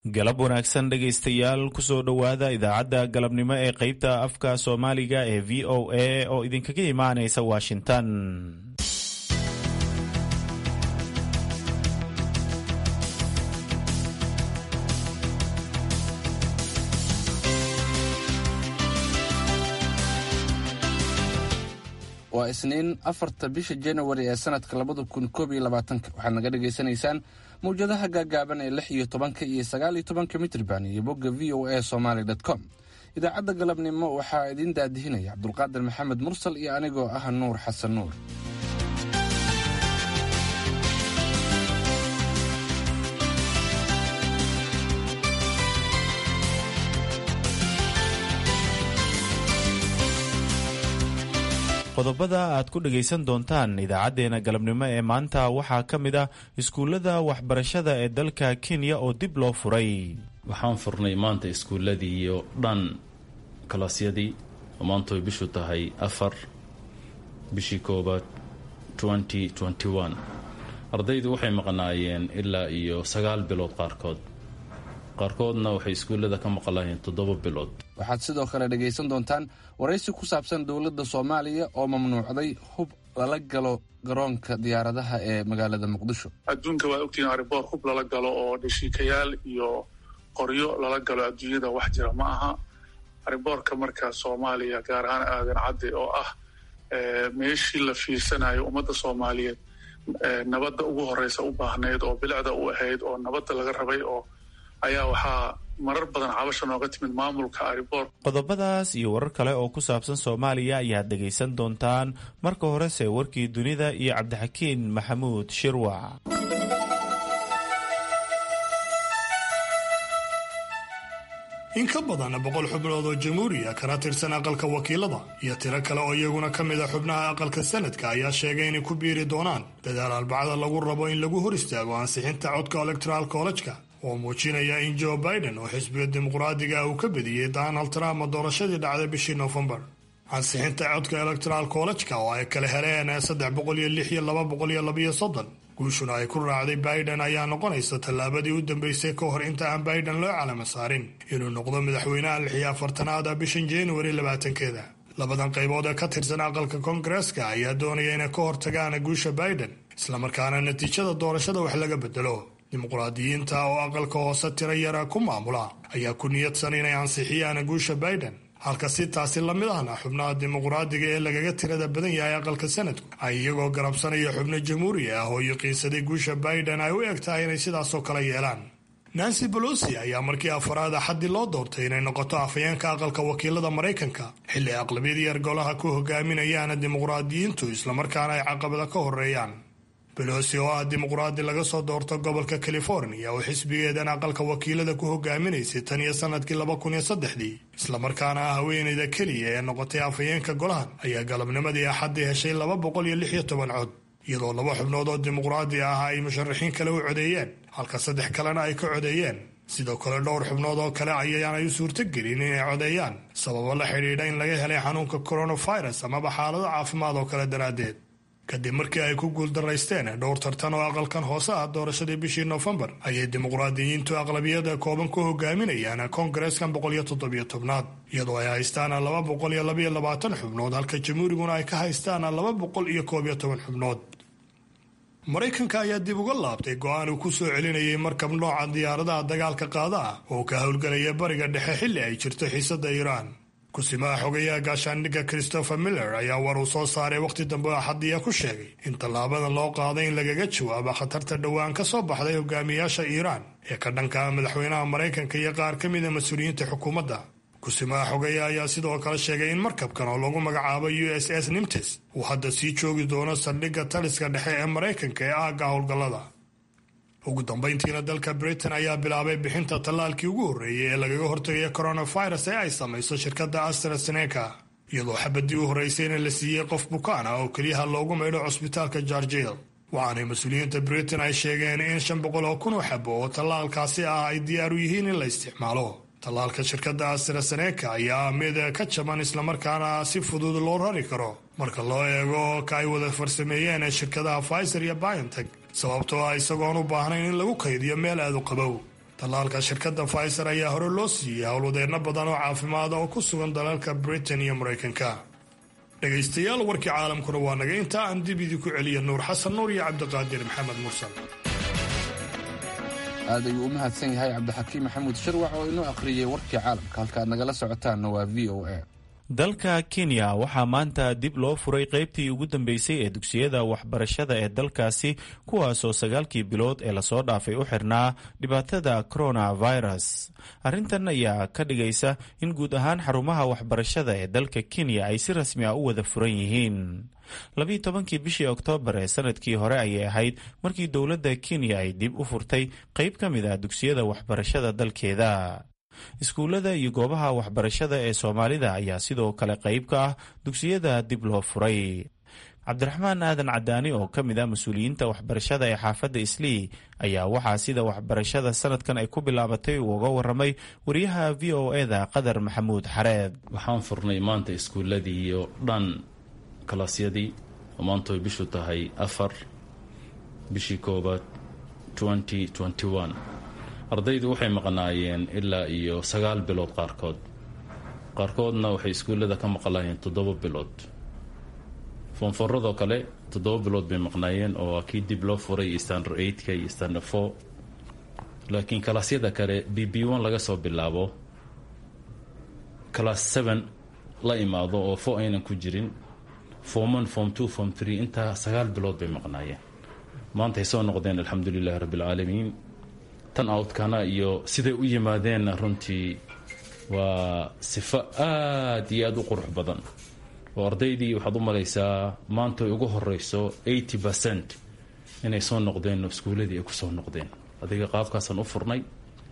galab wanaagsan dhegaystayaal kusoo dhowaada idaacadda galabnimo ee qaybta afka soomaaliga ee v o a oo idinkaga imaanaysa washington waa isniin afarta bisha januari ee sanadka labada kun koob iyo labaatanka waxaad naga dhagaysanaysaan mawjadaha gaagaaban ee lix iyo tobanka iyo sagaal iyo tobanka mitrban iyo bogga v o a somaly com idaacadda galabnimo waxaa idiin daadihinaya cabdulqaadir maxamed mursal iyo anigoo ah nuur xasan nuur qodobada aad ku dhagaysan doontaan idaacadeena galabnimo ee maanta waxaa ka mid ah iskuullada waxbarashada ee dalka kenya oo dib loo furay waxaan furnay maanta iskuulladii iyo dhan kalaasyadii oo maanta way bishu tahay afar bishii koobaad ardaydu waxay maqnaayeen ilaa iyo sagaal bilood qaarkood qaarkoodna waxay iskuullada ka maqlaayeen toddoba bilood waxaad sidoo kale dhegaysan doontaan waraysi ku saabsan dowladda soomaaliya oo mamnuucday hub lala galo garoonka diyaaradaha ee magaalada muqdisho adduunka waad ogtihiin ariboor hub lala galo oo dhashiikayaal iyo qoryo lala galo adduunyada wax jira ma aha ariboorka marka soomaaliya gaar ahaan aadan cadde oo ah meeshii la fiirsanayo ummadda soomaaliyeed nabadda ugu horeysa u baahnayd oo bilicda u ahayd oo nabadda laga rabay oo ayaa waxaa marar badan cabasha nooga timid maamulka ariboor qodobadaas iyo warar kale oo ku saabsan soomaaliya ayaad dhegaysan doontaan marka horese warkii dunida iyo cabdixakiin maxamuud shirwac in ka badan boqol xubnood oo jamhuuriya kana tirsan aqalka wakiilada iyo tiro kale oo iyaguna ka mid a xubnaha aqalka sanadka ayaa sheegay inay ku biiri doonaan dadaal arbacada lagu rabo in lagu hor istaago ansixinta codka electoral collejka oo muujinaya in joe biden oo xisbiga dimuqraadiga ah uu ka bediyey donald trump doorashadii dhacday bishii nofembar ansixinta codka electoral collejka oo ay kala heleen saddex boqol iyo lix iyo laba boqol iyo labaiyo soddon guushuna ay ku raacday biden ayaa noqonaysa tallaabadii u dambeysay ka hor inta aan biden loo calamo saarin inuu noqdo madaxweynaha lix iyo afartanaada bishan januari labaatankeeda labadan qaybood ee ka tirsan aqalka koongareeska ayaa doonaya inay ka hortagaan guusha biden islamarkaana natiijada doorashada wax laga bedelo dimuqraadiyiinta oo aqalka hoose tiro yara ku maamula ayaa ku niyadsan inay ansixiyaan guusha biden halka si taasi lamid ahna xubnaha dimuqraadiga ee lagaga tirada badan yahay aqalka sanadku ay iyagoo garabsanaya xubno jamhuuriya ah oo yaqiinsaday guusha biden ay u eg tahay inay sidaasoo kale yeelaan nancy bolosi ayaa markii afaraad axaddii loo doortay inay noqoto afhayeenka aqalka wakiilada maraykanka xilli aqlabiyadii yar golaha ku hogaaminayaan dimuqraadiyiintu islamarkaana ay caqabada ka horeeyaan belosi oo ah dimuqraadi laga soo doorto gobolka california oo xisbigeedan aqalka wakiilada ku hogaaminaysay tan iyo sanadkii laba kun iyo saddexdii islamarkaana ah haweeneyda keliya ee noqotay afhayeenka golahan ayaa galabnimadii axaddii heshay laba boqol iyo lix iyo toban cod iyadoo laba xubnood oo dimuqraadi ah ay musharaxiin kale u codeeyeen halka saddex kalena ay ka codeeyeen sidoo kale dhowr xubnood oo kale ayaanay u suurtogelin inay codeeyaan sababo la xidhiidha in laga helay xanuunka coronavirus amaba xaalado caafimaad oo kale daraaddeed kadib markii ay ku guuldaraysteen dhowr tartan oo aqalkan hoose ah doorashadii bishii nofembar ayay dimuqraadiyiintu aqlabiyada kooban ku hogaaminayaan koongareeskan boqol iyo toddobiyo tobnaad iyadoo ay haystaan laba boqol iyo labaiyo labaatan xubnood halka jamhuuriguna ay ka haystaan laba boqol iyo koob iyo toban xubnood maraykanka ayaa dib uga laabtay go-aan uu ku soo celinayay markab nooca diyaaradaha dagaalka qaada ah oo ka howlgelaya bariga dhexe xilli ay jirto xiisada iiraan kusimaha xogayaha gaashaandhigga christopher miller ayaa war uu soo saaray wakhti dambe axadiya ku sheegay in tallaabadan loo qaaday in lagaga jawaabo khatarta dhowaan ka soo baxday hogaamiyaasha iiraan ee ka dhanka madaxweynaha maraykanka iyo qaar ka mida mas-uuliyiinta xukuumadda kusimaha xogeya ayaa sidoo kale sheegay in markabkan oo lagu magacaabo u s s nimtes uu hadda sii joogi doono saldhigga taliska dhexe ee maraykanka ee aagga howlgallada ugu dambayntiina dalka britain ayaa bilaabay bixinta tallaalkii ugu horreeyey ee lagaga hortagaya coronavirus ee ay samayso shirkadda astraseneca iyadoo xabadii u horreysayna la siiyey qof bukaan ah oo keliyaha loogu maydho cusbitaalka jarjil waxaanay mas-uuliyiinta britain ay sheegeen in shan boqol oo kun oo xabo oo tallaalkaasi ah ay diyaar u yihiin in la isticmaalo tallaalka shirkadda astraseneca ayaa mid ka jaban islamarkaana si fudud loo rari karo marka loo eego ka ay wada farsameeyeen shirkadaha pfizer iyo biontech sababtoo ah isagoon u baahnayn in lagu kaydiyo meel aad u qabow tallaalka shirkadda pfizer ayaa hore loo siiyey howlwadeenno badan oo caafimaada oo ku sugan dalalka britain iyo maraykanka dhegaystayaal warkii caalamkuna waa naga intaa aan dib idinku celiya nuur xasan nuur iyo cabdiqaadir maxamed mursal aad ayuu u mahadsan yahay cabdixakiim maxamuud sharwac oo inoo akhriyey warkii caalamka halka aad nagala socotaanna waa v o a dalka kenya waxaa maanta dib loo furay qaybtii ugu dambeysay ee dugsiyada waxbarashada ee dalkaasi kuwaasoo sagaalkii bilood ee lasoo dhaafay u xirnaa dhibaatada coronavirus arrintan ayaa ka dhigaysa in guud ahaan xarumaha waxbarashada ee dalka kenya ay si rasmi ah u wada furan yihiin labiyi tobankii bishii oktoobar ee sanadkii hore ayay ahayd markii dowladda kenya ay dib u furtay qayb ka mid ah dugsiyada waxbarashada dalkeeda iskuullada iyo goobaha waxbarashada ee soomaalida ayaa sidoo kale qayb ka ah dugsiyada dib loo furay cabdiraxmaan aadan cadaani oo ka mid ah mas-uuliyiinta waxbarashada ee xaafadda islii ayaa waxaa sida waxbarashada sanadkan ay ku bilaabatay uu uga waramay wariyaha v o eda qadar maxamuud xareed waxaan furnay maanta iskuulladii oo dhan kalaasyadii oo maanta way bishu tahay afar bishii koobaad ardaydu waxay maqnaayeen ilaa iyo sagaal bilood qaarkood qaarkoodna waxay iskuullada ka maqlaayeen toddoba bilood foonforadoo kale toddoba bilood bay maqnaayeen oo waa kii dib loo furay iyo standard eightka iyo standard four laakiin kalaasyada kale b b one laga soo bilaabo class seven la imaado oo fo aynan ku jirin form one form two form three intaa sagaal bilood bay maqnaayeen maantay soo noqdeen alxamdu lilahi rabbi alcaalamiin tan outkana iyo siday u yimaadeenna runtii waa sifo aad iyo aada u qurux badan oo ardaydii waxaad u malaysaa maanta ay ugu horeyso eighty percent inay soo noqdeen iskuuladii ay kusoo noqdeen adiga qaabkaasaan u furnay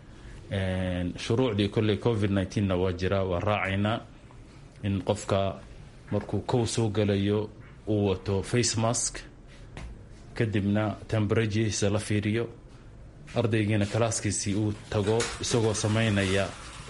shuruucdii kolley covid nneteen-na waa jira waa raacaynaa in qofka markuu kow soo galayo uu wato face mask kadibna temberajisa la fiiriyo ardaygiina kalaaskiisii uu tago isagoo samaynaya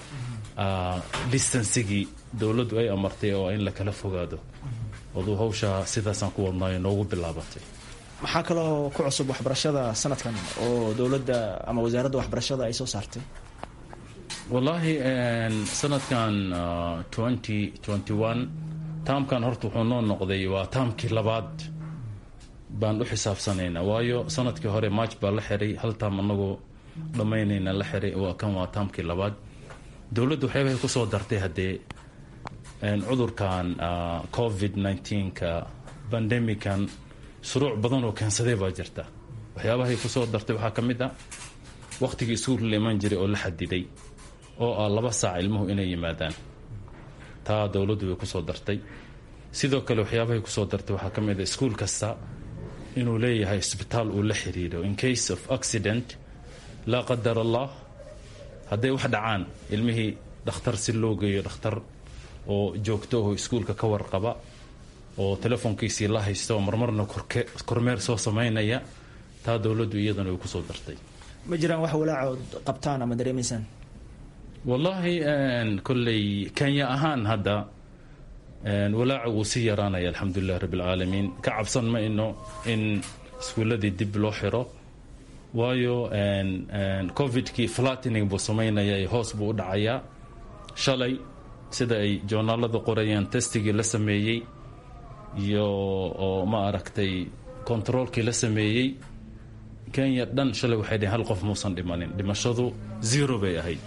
distancigii dowladdu ay amartay oo in la kala fogaado aduu hawshaa sidaasaan ku wadnaayo noogu bilaabatay maxaa kaloo ku cusub waxbarashada sanadkan oo dowladda ama wasaaradda waxbarashada ay soo saartay wallaahi sanadkan twenty twenty one taamkan horta wuxuu noo noqday waa taamkii labaad baan u xisaabsanaynaa waayo sanadkii hore march baa la xiray hal taam anagoo dhammaynayna la xiray waa kan waa taamkii labaad dowladdu waxyaabahay kusoo dartay haddee cudurkan covid nneteen-ka bandemican shuruuc badan oo keensaday baa jirta waxyaabahay kusoo dartay waxaa ka mid ah wakhtigii iskuulka la iman jiray oo la xadiday oo ah laba saac ilmuhu inay yimaadaan taa dowladdu way kusoo dartay sidoo kale waxyaabahay kusoo dartay waxaa ka mid ah iskuul kasta inuu leeyahay isbitaal uu la xiriiro in case of accident laa qadar allah hadday wax dhacaan ilmihii dhakhtar si loo geeyo dhakhtar oo joogto oo iskuulka ka warqaba oo telefoonkiisii la haysta oo marmarna kormeer soo samaynaya taa dowladdu iyadana way kusoo dartay ma jiraan wax walaacood qabtaan ama dareemaysaan wallaahi kolley kenya ahaan hadda walaaca wuu sii yaraanaya alxamdulilahi rabbi alcaalamiin ka cabsan ma ino in iskuulladii dib loo xiro waayo covidkii flattening buu samaynaya hoos buu u dhacayaa shalay sida ay joornaalada qorayaan testigii la sameeyey iyo oo ma aragtay controolkii la sameeyey kenya dhan shalay waxay dhaheen hal qof muusan dhimanin dhimashadu zero bay ahayd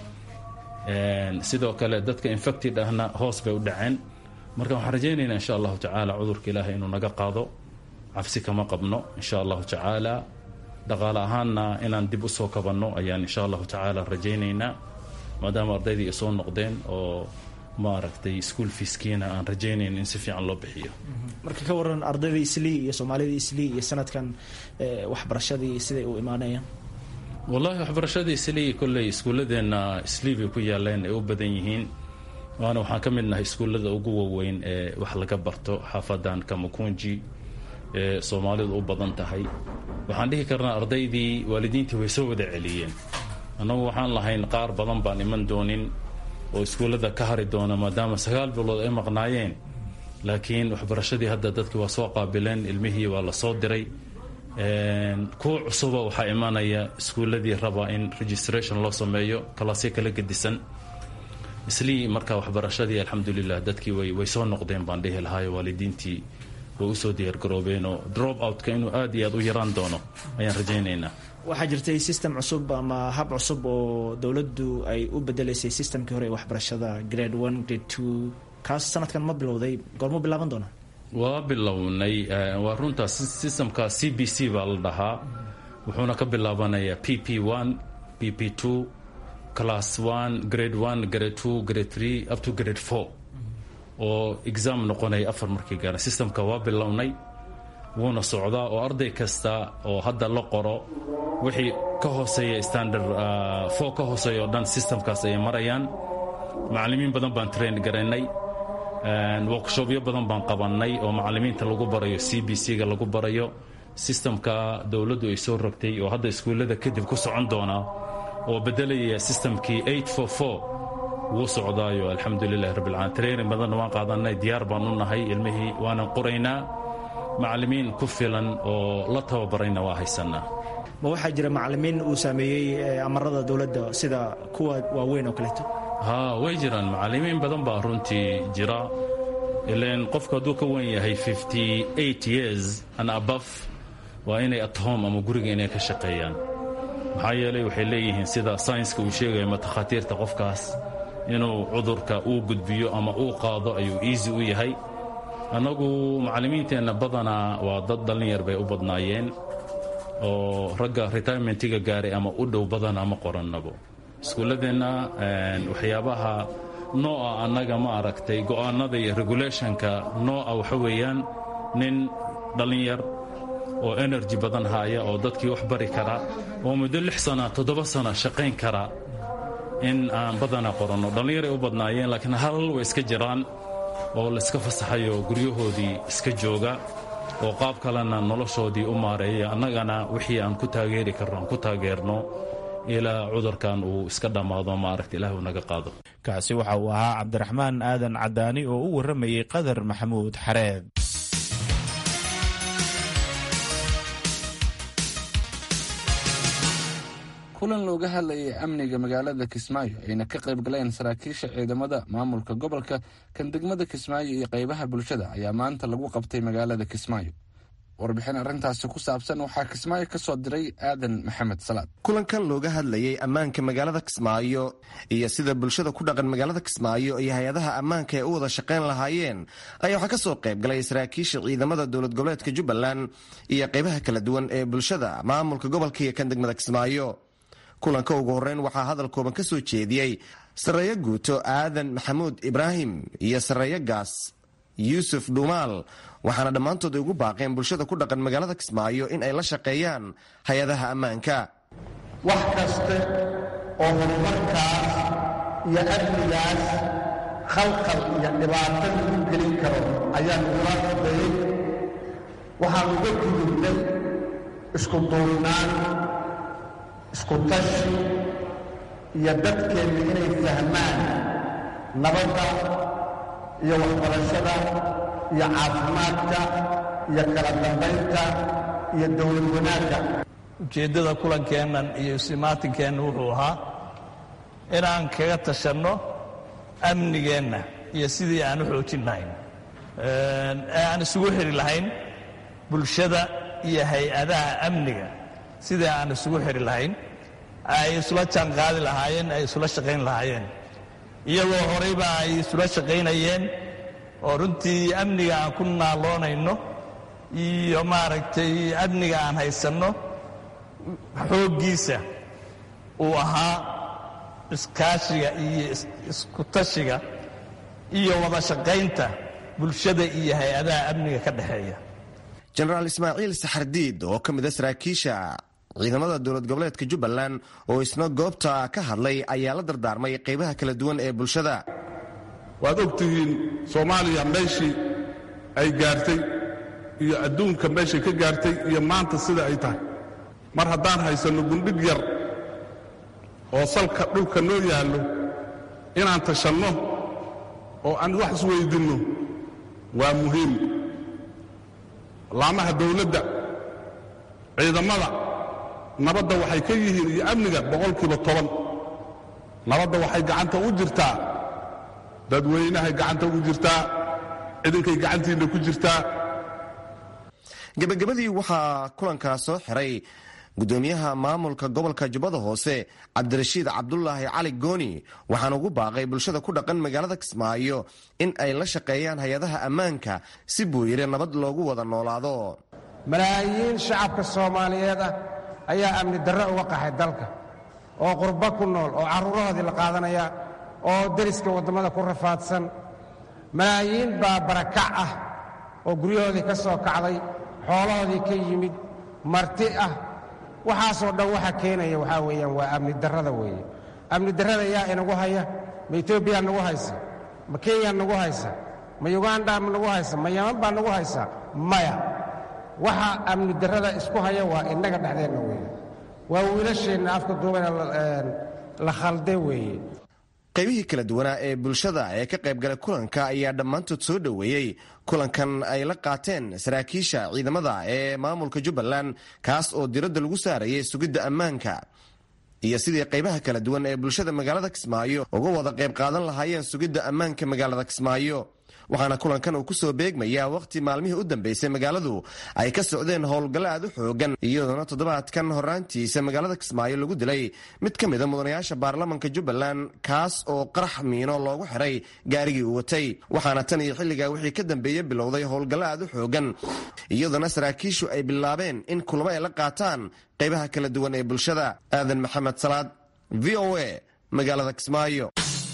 sidoo kale dadka infected ahna hoos bay u dhaceen marka waxaan rajaynaynaa insha allahu tacaala cudurka ilaahay inuu naga qaado cabsi kama qabno insha allahu tacaala dhaqaale ahaanna inaan dib usoo kabanno ayaan insha allahu tacaala rajaynaynaa maadaama ardaydii ay soo noqdeen oo ma aragtay school fiiskiina aan rajaynayn in si fiican loo bixiyo marka ka waran ardaydii islii iyo soomaalidii islii iyo sanadkan waxbarashadii siday u imaanayaan wallaahi waxbarashadii islii kolley iskuulladeenna islii bay ku yaaleen ay u badan yihiin waana waxaan ka mid nahay iskuullada ugu waaweyn ee wax laga barto xaafadan kamakunji ee soomaalidu u badan tahay waxaan dhihi karnaa ardaydii waalidiintii way soo wada celiyeen annagu waxaan lahayn qaar badan baan iman doonin oo iskuullada ka hari doona maadaama sagaal bilood ay maqnaayeen laakiin waxbarashadii hadda dadkii waa soo qaabileen ilmihii waa la soo diray kuwa cusuba waxaa imanaya iskuulladii raba in registration loo sameeyo kalaasyo kala gedisan islii marka waxbarashadii alxamdulilah dadkii way soo noqdeen baan dhihi lahaayo waalidiintii way usoo diyaargaroobeen oo drop outka inuu aad iyo aad u yaraan doono ayaan rajaynaynaa waxaa jirtay system cusub ama hab cusub oo dowladdu ay u bedelaysay systemkii hore ee waxbarashada grade one grade two kaas sanadkan ma bilowday goormu bilaaban doona waa bilownay waa runtaa systemka c b c baa la dhahaa wuxuuna ka bilaabanayaa p p one p p two class one grade one grade two grade three up to grade four oo exam noqonaya afar markii gaara systemka waa bilownay wuuna socdaa oo arday kasta oo hadda la qoro wixii ka hooseeya standard four ka hooseeya oo dhan systemkaas ayay marayaan macallimiin badan baan train garaynay workshopyo badan baan qabannay oo macallimiinta lagu barayo c b c ga lagu barayo systemka dowladdu ay soo rogtay oo hadda iskuullada kadib ku socon doona oo bedelaya systemkii wuu socdaayo alxamdulilahi rabbilcaalamiin training badanna waan qaadanay diyaar baan u nahay ilmihii waanan qoraynaa macallimiin ku filan oo la tababarayna waa haysanaa ma waxaa jira macallimiin uu saameeyey amarada dowladda sida kuwa waaweyn oo kaleeto haa way jiraan macallimiin badan baa runtii jira ilan qofku hadduu ka wen yahay years and above waa inay at home ama guriga inay ka shaqeeyaan maxaa yeelay waxay leeyihiin sida saynska uu sheegayo matakhaatiirta qofkaas inuu cudurka uu gudbiyo ama uu qaado ayuu easy u yahay annagu macallimiinteenna badanaa waa dad dhallinyar bay u badnaayeen oo ragga retirementiga gaaray ama u dhow badanaa ma qorannabo iskuulladeenna waxyaabaha nooca annaga ma aragtay go'aanada iyo regulationka nooca waxa weeyaan nin dhallinyar oo energy badan haaya oo dadkii wax bari kara oo muddo lix sana toddoba sana shaqayn kara in aan badanaa qoranno dhallinyaray u badnaayeen laakiin hal way iska jiraan oo layska fasaxayo guryahoodii iska jooga oo qaab kalena noloshoodii u maareeya annagana wixii aan ku taageeri karno aan ku taageerno ilaa cudurkan uu iska dhammaado maaragta ilaah uu naga qaado kaasi waxa uu ahaa cabdiraxmaan aadan cadaani oo u warramayey qadar maxamuud xareed kulan looga hadlayay amniga magaalada kismaayo ayna ka qayb galeen saraakiisha ciidamada maamulka gobolka kan degmada kismaayo iyo qaybaha bulshada ayaa maanta lagu qabtay magaalada kismaayo warbixin arrintaasi ku saabsan waxaa kismaayo ka soo diray aadan maxamed salaad kulankan looga hadlayay ammaanka magaalada kismaayo iyo sida bulshada ku dhaqan magaalada kismaayo iyo hay-adaha ammaanka ay u wada shaqayn lahaayeen ayaa waxaa ka soo qayb galay saraakiisha ciidamada dowlad goboleedka jubbaland iyo qaybaha kala duwan ee bulshada maamulka gobolka iyo kan degmada kismaayo kulanka ugu horreyn waxaa hadal kooban ka soo jeediyey sarreeyo guuto aadan maxamuud ibraahim iyo sarreeyo gaas yuusuf dhuumaal waxaana dhammaantood ugu baaqeen bulshada ku dhaqan magaalada kismaayo in ay la shaqeeyaan hay-adaha ammaanka wax kaste oo horumarkaas iyo amnigaas khalkhal iyo dhibaato lagu gelin karo ayaan ugula shaqeeyey waxaan uga gudubnay isku duubnaan isku tashi iyo dadkeenna inay fahmaan nabadda iyo waxbarashada iyo caafimaadka iyo kala dambaynta iyo dowlad wanaagga ujeeddada kulankeennan iyo isimaatinkeenna wuxuu ahaa inaan kaga tashanno amnigeenna iyo sidii aan u xoojin lahayn ee aan isugu xiri lahayn bulshada iyo hay-adaha amniga sidii aan isugu xiri lahayn ay isula jaan qaadi lahaayeen ay isula shaqayn lahaayeen iyagoo horeyba ay isula shaqaynayeen oo runtii amniga aan ku naaloonayno iyo maaragtay amniga aan haysanno xooggiisa uu ahaa iskaashiga iyo isku tashiga iyo wada shaqaynta bulshada iyo hay-adaha amniga ka dhexeeya jenaraal ismaaciil saxardiid oo ka mid a saraakiisha ciidamada dowlad goboleedka jubbaland oo isna goobta ka hadlay ayaa la dardaarmay qaybaha kala duwan ee bulshada waad og tihiin soomaaliya meeshii ay gaartay iyo adduunka meeshay ka gaartay iyo maanta sida ay tahay mar haddaan haysanno gundhig yar oo salka dhulka noo yaallo inaan tashanno oo aan wax isweydinno waa muhiim laamaha dawladda ciidamada nabadda waxay ka yihiin iyo amniga boqolkiiba toban nabadda waxay gacanta u jirtaa dadweynahay gacanta ugu jirtaa ciidankay gacantiinna ku jirtaa gebagabadii waxaa kulankaa soo xiray gudoomiyaha maamulka gobolka jubbada hoose cabdirashiid cabdulaahi cali gooni waxaana ugu baaqay bulshada ku dhaqan magaalada kismaayo in ay la shaqeeyaan hay-adaha ammaanka si buu yidhi nabad loogu wada noolaado malaayiin shacabka soomaaliyeed ah ayaa amni darre uga qaxay dalka oo qurbo ku nool oo carruurahoodii la qaadanaya oo deriska waddamada ku rafaadsan malaayiin baa barakac ah oo guryahoodii ka soo kacday xoolahoodii ka yimid marti ah waxaasoo dhan waxa keenaya waxaa weeyaan waa amni darrada weeye amni darrada yaa inagu haya ma etoobiyaa nagu haysa ma kenya nagu haysa ma yuganda ma nagu haysa ma yaman baa nagu haysa maya waxa amni darrada isku haya waa innaga dhexdeenna weeye waa wiilasheenna afka duubana la khalde weeye qaybihii kala duwanaa ee bulshada ee ka qaybgalay kulanka ayaa dhammaantood soo dhoweeyey kulankan ay la qaateen saraakiisha ciidamada ee maamulka jubbaland kaas oo diradda lagu saarayay sugidda ammaanka iyo sidii qaybaha kala duwan ee bulshada magaalada kismaayo uga wada qayb qaadan lahaayeen sugidda ammaanka magaalada kismaayo waxaana kulankan uu kusoo beegmayaa wakhti maalmihii u dambeysay magaaladu ay ka socdeen howlgallo aad u xoogan iyadoona toddobaadkan horaantiisa magaalada kismaayo lagu dilay mid ka mida mudanayaasha baarlamanka jubbaland kaas oo qarax miino loogu xiray gaarigii uu watay waxaana tan iyo xilligaa wixii ka dambeeye bilowday howlgallo aad u xoogan iyadoona saraakiishu ay bilaabeen in kulamo ay la qaataan qaybaha kala duwan ee bulshada aadan maxamed salaad v o a magaalada kismaayo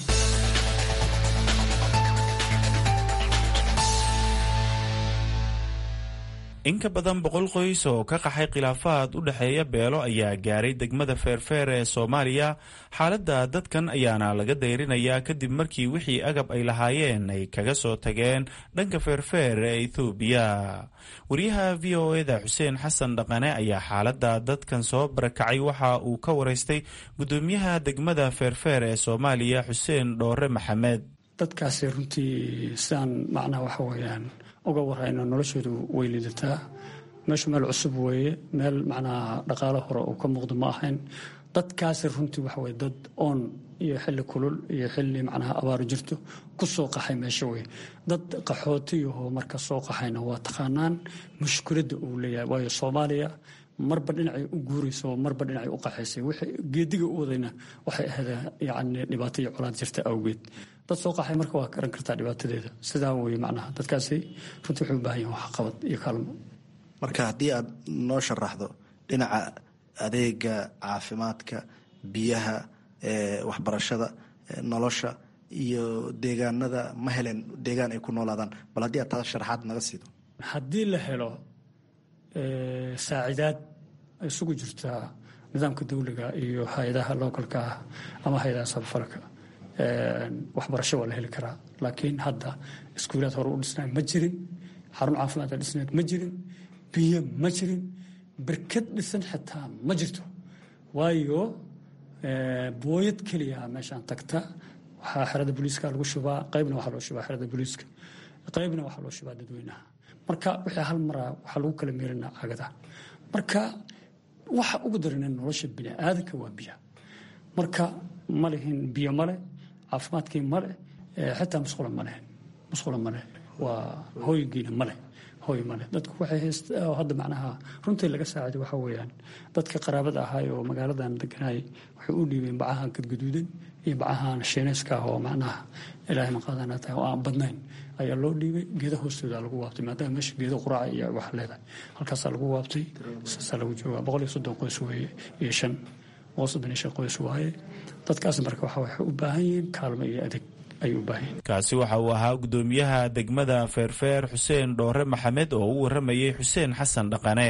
in ka badan boqol qoys oo ka qaxay khilaafaad u dhexeeya beelo ayaa gaaray degmada feerfeer ee soomaaliya xaaladda dadkan ayaana laga dayrinayaa kadib markii wixii agab ay lahaayeen ay kaga soo tageen dhanka feerfeer ee ethoobiya wariyaha v o eda xuseen xasan dhaqane ayaa xaaladda dadkan soo barakacay waxa uu ka waraystay gudoomiyaha degmada feerfeer ee soomaaliya xuseen dhoore maxamed dadkaasi runtii sidaan macnaha waxa weeyaan uga warayno noloshoodu way liidataa meeshu meel cusub weeye meel macnaha dhaqaalo hore uu ka muuqdo ma ahayn dadkaasi runtii waxa weye dad oon iyo xilli kulul iyo xilli macnaha abaaru jirto ku soo qaxay meesha weye dad qaxootiyahoo marka soo qaxayna waa taqaanaan mushkiladda uu leeyahay waayo soomaaliya marba dhinacay u guurayso marba dhinacay u qaxaysay wixii geediga u wadayna waxay ahayd yacni dhibaato iyo colaad jirta awgeed dad soo qaxay marka waa garan kartaa dhibaatadeeda sidaa weye macnaha dadkaasi runtii waxay u baahan yihin waxqabad iyo kaalmo marka haddii aad noo sharaxdo dhinaca adeega caafimaadka biyaha waxbarashada nolosha iyo deegaanada ma helen deegaan ay ku noolaadaan bal haddii aad taas sharaxaad naga siido haddii la helo saacidaad ay isugu jirtaa nidaamka dawliga iyo hay-adaha localka ah ama hay-adaha sabafalka waxbarasho waa la heli karaa laakiin hadda iskuulaad hore u dhisnaay ma jirin xarun caafimaad a dhisnayd ma jirin biyo ma jirin berkad dhisan xitaa ma jirto waayo booyad keliya meeshaan tagta waxaa xerada booliiska lagu shubaa qaybna waxaa loo shubaa xerada booliiska qaybna waxaa loo shubaa dadweynaha marka wixii hal maraa waxaa lagu kala meelinaa cagada marka waxa ugu darana nolosha bini aadanka waa biya marka ma lihin biyo male caafimaadkii male xitaa musqula maleh musqula maleh waa hooygiina maleh hooy male dadku waxay hayst hadda macnaha runtii laga saaciday waxaa weeyaan dadka qaraabada ahaay oo magaaladan deganay waxay u dhiibeen bacahan gadgaduudan iyo bacahan shiinayska ah oo macnaha ilaahay maqaadana tahay oo aan badnayn ayaa loo dhiibay geeda hoostooda lagu waabtay maadaama meesha geeda quraaca iyo wax leedahay halkaasaa lagu waabtay saasaa lagu joogaa boqol iyo soddon qoys weeye iyo shan boqol soddon iyo shan qoys waaye dadkaas marka waxa waxay u baahan yihiin kaalmo iyo adeeg kaasi waxa uu ahaa gudoomiyaha degmada feerfeer xuseen dhoore maxamed oo u waramayay xuseen xasan dhaqane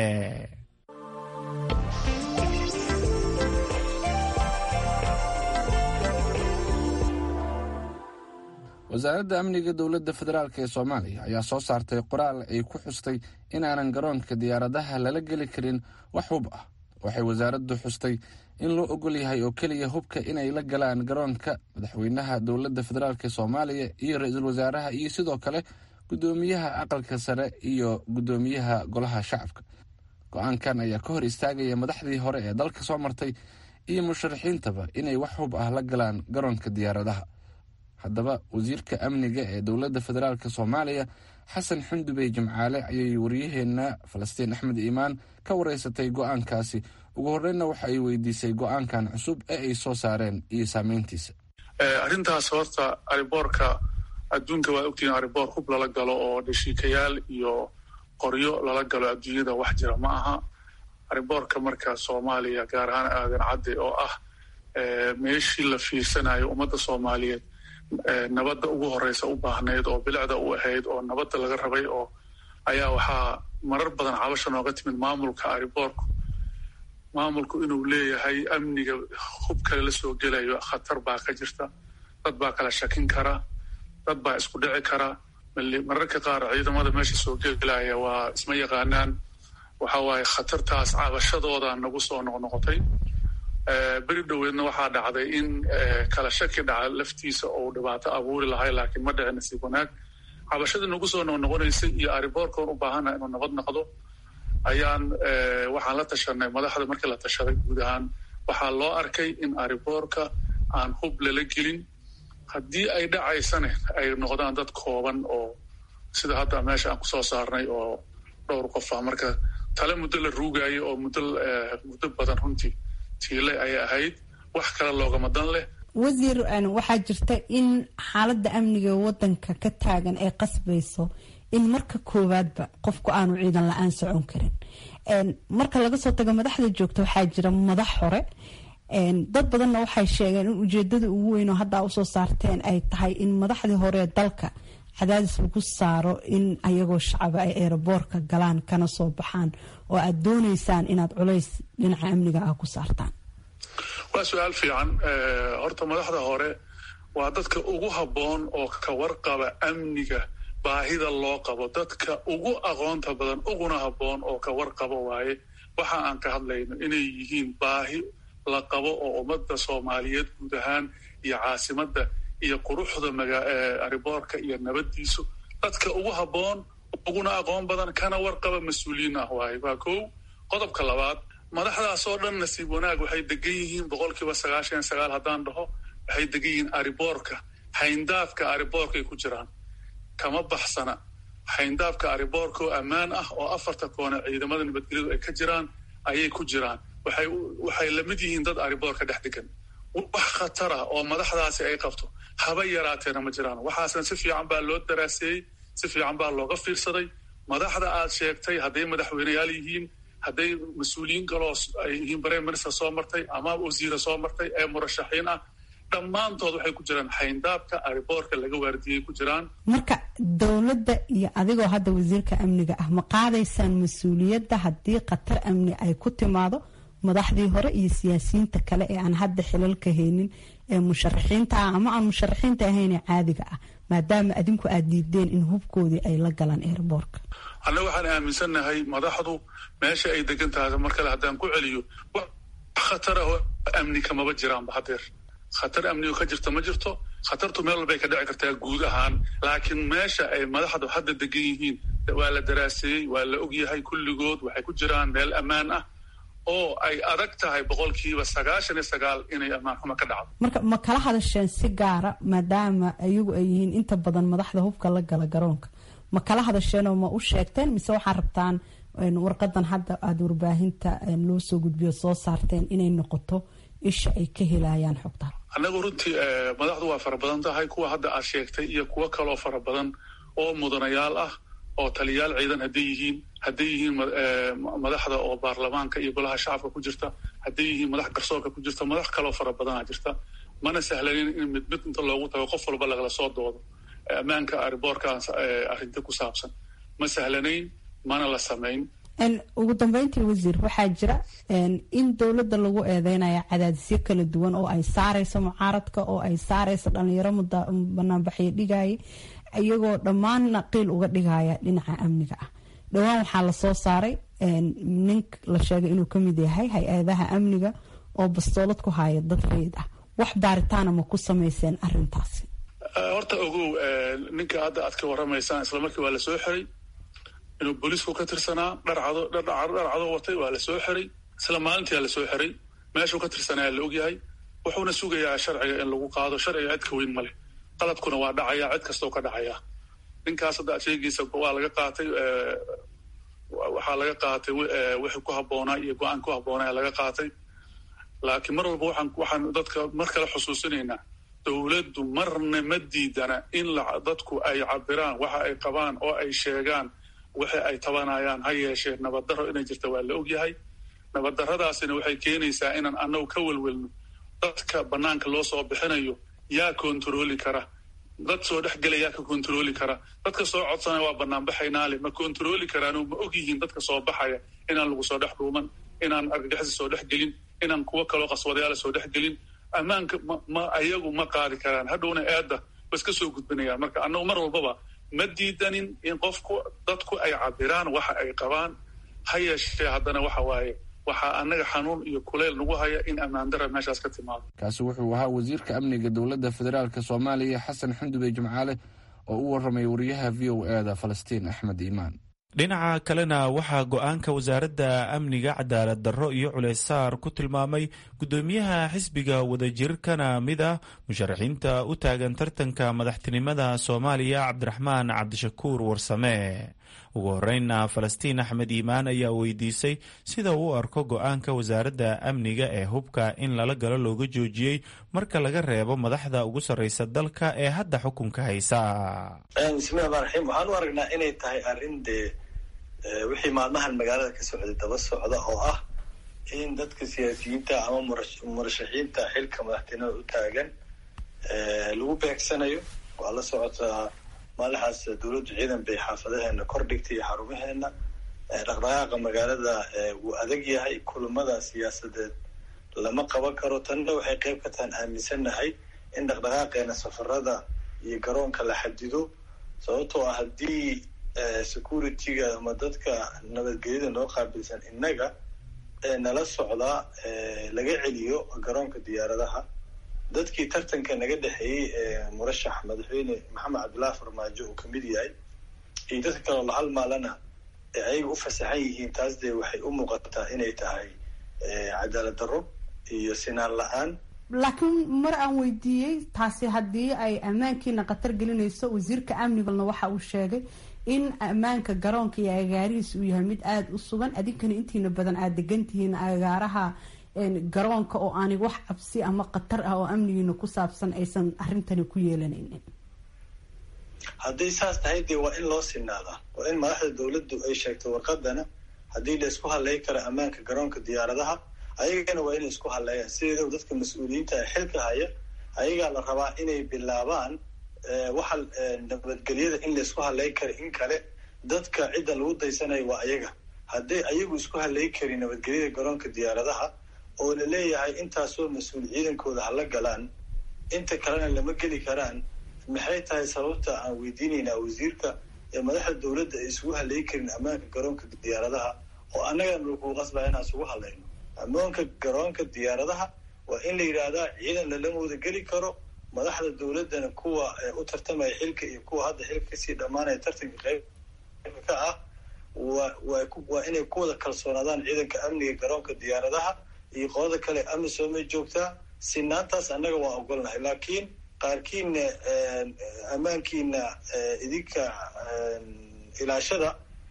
wasaaradda amniga dowladda federaalk ee soomaaliya ayaa soo saartay qoraal ay ku xustay inaanan garoonka diyaaradaha lala geli karin wax hub ah waxay wasaaraddu xustay in loo ogol yahay oo keliya hubka inay la galaan garoonka madaxweynaha dowladda federaalk soomaaliya iyo ra-iisul wasaaraha iyo sidoo kale gudoomiyaha aqalka sare iyo gudoomiyaha golaha shacabka go-aankan ayaa ka hor istaagaya madaxdii hore ee dalka soo martay iyo musharaxiintaba inay wax hub ah la galaan garoonka diyaaradaha haddaba wasiirka amniga ee dowladda federaalk soomaaliya xasan xundubey jimcaale ayay waryaheena falastiin axmed iimaan ka wareysatay go-aankaasi ugu horreynna waxa ay weydiisay go-aankan cusub ee ay soo saareen iyo saameyntiisa arrintaas horta ariboorka adduunka waa ogtihiin ariboor hub lala galo oo dhashiikayaal iyo qoryo lala galo adduunyada wax jira ma aha ariboorka marka soomaaliya gaar ahaan aadan cadde oo ah meeshii la fiirsanayo ummadda soomaaliyeed nabadda ugu horeysa u baahnayd oo bilicda u ahayd oo nabadda laga rabay oo ayaa waxaa marar badan cabasha nooga timid maamulka ariboorku maamulku inuu leeyahay amniga hub kale la soo gelayo khatar baa ka jirta dad baa kala shakin kara dad baa isku dhici kara mararka qaar ciidamada meesha soo gelaya waa isma yaqaanaan waxa waaye khatartaas cabashadooda nagu soo noqnoqotay beri dhoweedna waxaa dhacday in kala shaki dhaca laftiisa ou dhibaato abuuri lahay laakiin ma dhici nasiib wanaag cabashadii nagu soo noqnoqonaysay iyo ariboorkoon u baahana inuu nabad noqdo ayaan waxaan la tashanay madaxda markii la tashaday guud ahaan waxaa loo arkay in ariboorka aan hub lala gelin haddii ay dhacaysane ay noqdaan dad kooban oo sida hadda meesha aan kusoo saarnay oo dhowr qof ah marka tale muddo la ruugayo oo muddo muddo badan runtii tiile ayay ahayd wax kale loogama dan leh wasiir waxaa jirta in xaaladda amniga wadanka ka taagan ay qasbayso in marka koowaadba qofku aanu ciidan la-aan socon karin marka laga soo tago madaxda joogta waxaa jira madax hore dad badanna waxay sheegeen in ujeedada ugu weyn oo haddaa usoo saarteen ay tahay in madaxdii hore dalka cadaadis lagu saaro in ayagoo shacaba ay eeraboorka galaan kana soo baxaan oo aad dooneysaan inaad culays dhinaca amniga ah ku saartaan waa su-aal fiican horta madaxda hore waa dadka ugu habboon oo ka warqaba amniga baahida loo qabo dadka ugu aqoonta badan uguna habboon oo ka warqabo waaye waxa aan ka hadlayno inay yihiin baahi la qabo oo ummadda soomaaliyeed guud ahaan iyo caasimadda iyo quruxda ariboorka iyo nabaddiisu dadka ugu habboon uguna aqoon badan kana warqaba mas-uuliyiin ah waaye waa kow qodobka labaad madaxdaas oo dhan nasiib wanaag waxay degan yihiin boqolkiiba sagaashan sagaal haddaan dhaho waxay degan yihiin ariboorka hayndaafka ariboorkaay ku jiraan kama baxsana hayndaafka ariboorka oo ammaan ah oo afarta koone ciidamada nabadgelyadu ay ka jiraan ayay ku jiraan waxay lamid yihiin dad ariboorka dhex degan wax khatara oo madaxdaasi ay qabto haba yaraateena ma jiraan waxaasna si fiican baa loo daraaseeyey si fiican baa looga fiirsaday madaxda aad sheegtay hadday madaxweyneyaal yihiin hadday mas-uuliyiin kaloo ay yihiin prime minister soo martay ama wasiira soo martay ee murashaxiin ah dhammaantood waxay ku jiraan hayndaabka ariboorka laga waardiyey ku jiraan marka dowladda iyo adigoo hadda wasiirka amniga ah ma qaadaysaan mas-uuliyadda haddii khatar amni ay ku timaado madaxdii hore iyo siyaasiyiinta kale ee aan hadda xilalka haynin ee musharaxiinta ah ama aan musharaxiinta ahaynee caadiga ah maadaama adinku aad diideen in hubkoodii ay la galaan eerboorka annaga waxaan aaminsannahay madaxdu meesha ay degan tahay mar kale haddaan ku celiyo wax khatar ah oo amni kamaba jiraanba hadeer khatar amnigo ka jirta ma jirto khatartu meel walbay ka dhici kartaa guud ahaan laakiin meesha ay madaxdu hadda degan yihiin waa la daraaseeyey waa la ogyahay kulligood waxay ku jiraan meel ammaan ah oo ay adag tahay boqolkiiba sagaashan iyo sagaal inay ammaan xumo ka dhacdo marka ma kala hadasheen si gaara maadaama iyagu ay yihiin inta badan madaxda hubka la gala garoonka ma kala hadasheenoo ma u sheegteen mise waxaa rabtaan warqadan hadda aada warbaahinta loo soo gudbiyo soo saarteen inay noqoto isha ay ka helayaan xogta annagu runtii madaxdu waa fara badan tahay kuwa hadda aad sheegtay iyo kuwo kaloo fara badan oo mudanayaal ah oo taliyaal ciidan hadday yihiin hadday yihiin madaxda oo baarlamaanka iyo golaha shacabka ku jirta hadday yihiin madax garsoorka ku jirta madax kaloo fara badanaa jirta mana sahlanin in mid mid inta loogu tago qof walba lagala soo doodo ammaanka ariboorkaas arrinta ku saabsan ma sahlanayn mana la samayn ugu dambeyntii wasiir waxaa jira in dowladda lagu eedeynaya cadaadisyo kala duwan oo ay saareyso mucaaradka oo ay saareyso dhalinyaro banaanbaxyo dhigaya iyagoo dhammaanna qiil uga dhigaya dhinaca amniga ah dhowaan waxaa lasoo saaray nin la sheegay inuu kamid yahay hay-adaha amniga oo bastoolad ku haya dad rayid ah wax baaritaana ma ku sameyseen arintaasi horta ogow ninka hadda aad ka waramaysaan isla markii waa lasoo xiray inuu booliisku ka tirsanaa dharcado dharcado watay waa la soo xiray isla maalintiia la soo xiray meeshuu ka tirsanaya la ogyahay wuxuuna sugayaa sharciga in lagu qaado sharciga cid ka weyn ma leh qaladkuna waa dhacaya cid kastoo ka dhacaya ninkaas hadda sheegiisa waa laga qaatay waxaa laga qaatay wixii ku habboonaa iyo go-aan ku habboonaa laga qaatay laakiin mar walba waxaan waxaan dadka mar kale xusuusinaynaa dowladdu marna ma diidana in la dadku ay cabiraan waxa ay qabaan oo ay sheegaan wixii ay tabanayaan ha yeeshee nabaddarro inay jirta waa la ogyahay nabaddarradaasina waxay keenaysaa inaan annagu ka welwelno dadka bannaanka loo soo bixinayo yaa kontarooli kara dad soo dhex gela yaa ka kontarooli kara dadka soo codsanaya waa banaanbaxaynaale ma kontarooli karaano ma og yihiin dadka soo baxaya inaan lagu soo dhex dhuuman inaan argagixisa soo dhex gelin inaan kuwo kaloo qaswadayaala soo dhex gelin ammaanka ma ayagu ma qaadi karaan hadhowna eedda ba iska soo gudbinayaan marka annagu mar walbaba ma diidanin in qofku dadku ay cabiraan waxa ay qabaan ha yeeshee haddana waxa waaye waxaa annaga xanuun iyo kuleyl nagu haya in ammaandara meeshaas ka timaado kaasi wuxuu ahaa wasiirka amniga dowladda federaalk soomaaliya xasan xundube jimcaale oo u warramay wariyaha v o e da falastiin axmed iimaan dhinaca kalena waxaa go-aanka wasaaradda amniga cadaalad darro iyo culaysaar ku tilmaamay guddoomiyaha xisbiga wadajirkana mid ah musharaxiinta u taagan tartanka madaxtinimada soomaaliya cabdiraxmaan cabdishakuur warsame ugu horreynna falastiin axmed iimaan ayaa weydiisay sida uu u arko go-aanka wasaaradda amniga ee hubka in lala galo looga joojiyey marka laga reebo madaxda ugu sarreysa dalka ee hadda xukunka haysa bismillahi rmaan raxiim waxaan u aragnaa inay tahay arrin dee wixii maalmahan magaalada ka socday daba socda oo ah in dadka siyaasiyiinta ama murashaxiinta xilka madaxtinimada u taagan lagu beegsanayo waa la socotaa maalixaas dowladdu ciidan bay xaafadaheena kor dhigtay iyo xarumaheena dhaqdhaqaaqa magaalada wuu adag yahay kulamada siyaasadeed lama qaban karo tanna waxay qeyb ka tahan aaminsannahay in dhaqdhaqaaqeena safarada iyo garoonka la xadido sababtoo ah haddii security-ga ama dadka nabadgelyada noo qaabilsan innaga nala socdaa laga celiyo garoonka diyaaradaha dadkii tartanka naga dhexeeyey murashax madaxweyne maxamed cabdullaahi farmaajo uu kamid yahay iyo dadka kaloo la halmaalana ayaga u fasaxan yihiin taas dee waxay u muuqataa inay tahay cadaalad darro iyo sinaan la-aan laakiin mar aan weydiiyey taasi haddii ay ammaankiina khatar gelinayso wasiirka amnigalna waxa uu sheegay in ammaanka garoonka iyo agaarihiis uu yahay mid aada u sugan adinkana intiina badan aada degantihiin agaaraha garoonka oo aanay wax cabsi ama khatar ah oo amnigiina ku saabsan aysan arrintani ku yeelanaynin hadday saas tahay dee waa in loo sinaadaa waa in madaxda dowladdu ay sheegto warqadana haddii la isku hadlay karo ammaanka garoonka diyaaradaha ayagana waa inay isku hadleeyaan sideedaba dadka mas-uuliyiinta ee xilka haya ayagaa la rabaa inay bilaabaan waxa nabadgelyada in la isku hadlay kara in kale dadka cidda lagu daysanayo waa ayaga hadday ayagu isku hadlay karin nabadgelyada garoonka diyaaradaha oo la leeyahay intaasoo mas-uul ciidankooda hala galaan inta kalena lama geli karaan maxay tahay sababta aan weydiinaynaa wasiirka ee madaxda dowladda ay isugu hadlay karin ammaanka garoonka diyaaradaha oo annagana lagu qasbaya inaan isugu hadlayno ammaanka garoonka diyaaradaha waa in la yidhaahdaa ciidan lalama wada geli karo madaxda dowladdana kuwa u tartamaya xilka iyo kuwa hadda xilka kasii dhammaanaya tartanka qeybka ka ah wa waa inay ku wada kalsoonaadaan ciidanka amniga garoonka diyaaradaha iyo qolada kale amisoomay joogtaa sinaantaas annaga waan ogolnahay laakiin qaarkiina ammaankiina idinka ilaashada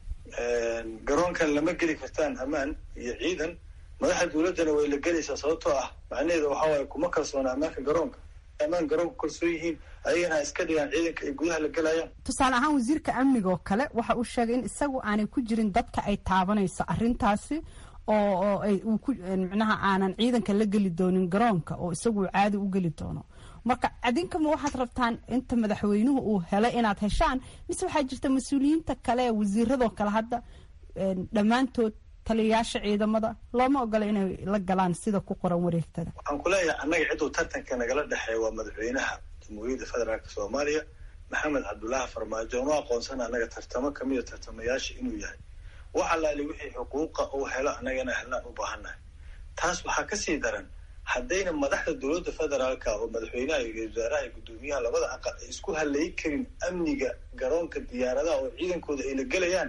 garoonkan lama geli kartaan ammaan iyo ciidan madaxda dowladdana way la gelaysaa sababtoo ah macnaheeda waxaa waaye kuma kalsoona ammaanka garoonka ammaan garoonka kalsoon yihiin ayagana iska dhigaan ciidanka ay gudaha la gelayaan tusaale ahaan wasiirka amniga oo kale waxa uu sheegay in isagu aanay ku jirin dadka ay taabanayso arrintaasi oo oo ay uu ku micnaha aanan ciidanka la geli doonin garoonka oo isagu uu caadi u geli doono marka adinkama waxaad rabtaan inta madaxweynuhu uu helay inaad heshaan mise waxaa jirta mas-uuliyiinta kale ee wasiiradoo kale hadda dhammaantood taliyayaasha ciidamada looma ogola inay la galaan sida ku qoran wareegtada waxaan ku leeyahay annaga cidduu tartanka nagala dhexeeya waa madaxweynaha jamhuuriyadda federaalk soomaaliya maxamed cabdullaahi farmaajo ma aqoonsana annaga tartamo kamida tartamayaasha inuu yahay wax allaali wixii xuquuqa uu helo annagana helnaan u baahannahay taas waxaa kasii daran haddayna madaxda dowladda federaalka oo madaxweynaha iyo wasaaraha iyo guddoomiyaha labada aqal ay isku halayi karin amniga garoonka diyaaradaha oo ciidankooda ay la gelayaan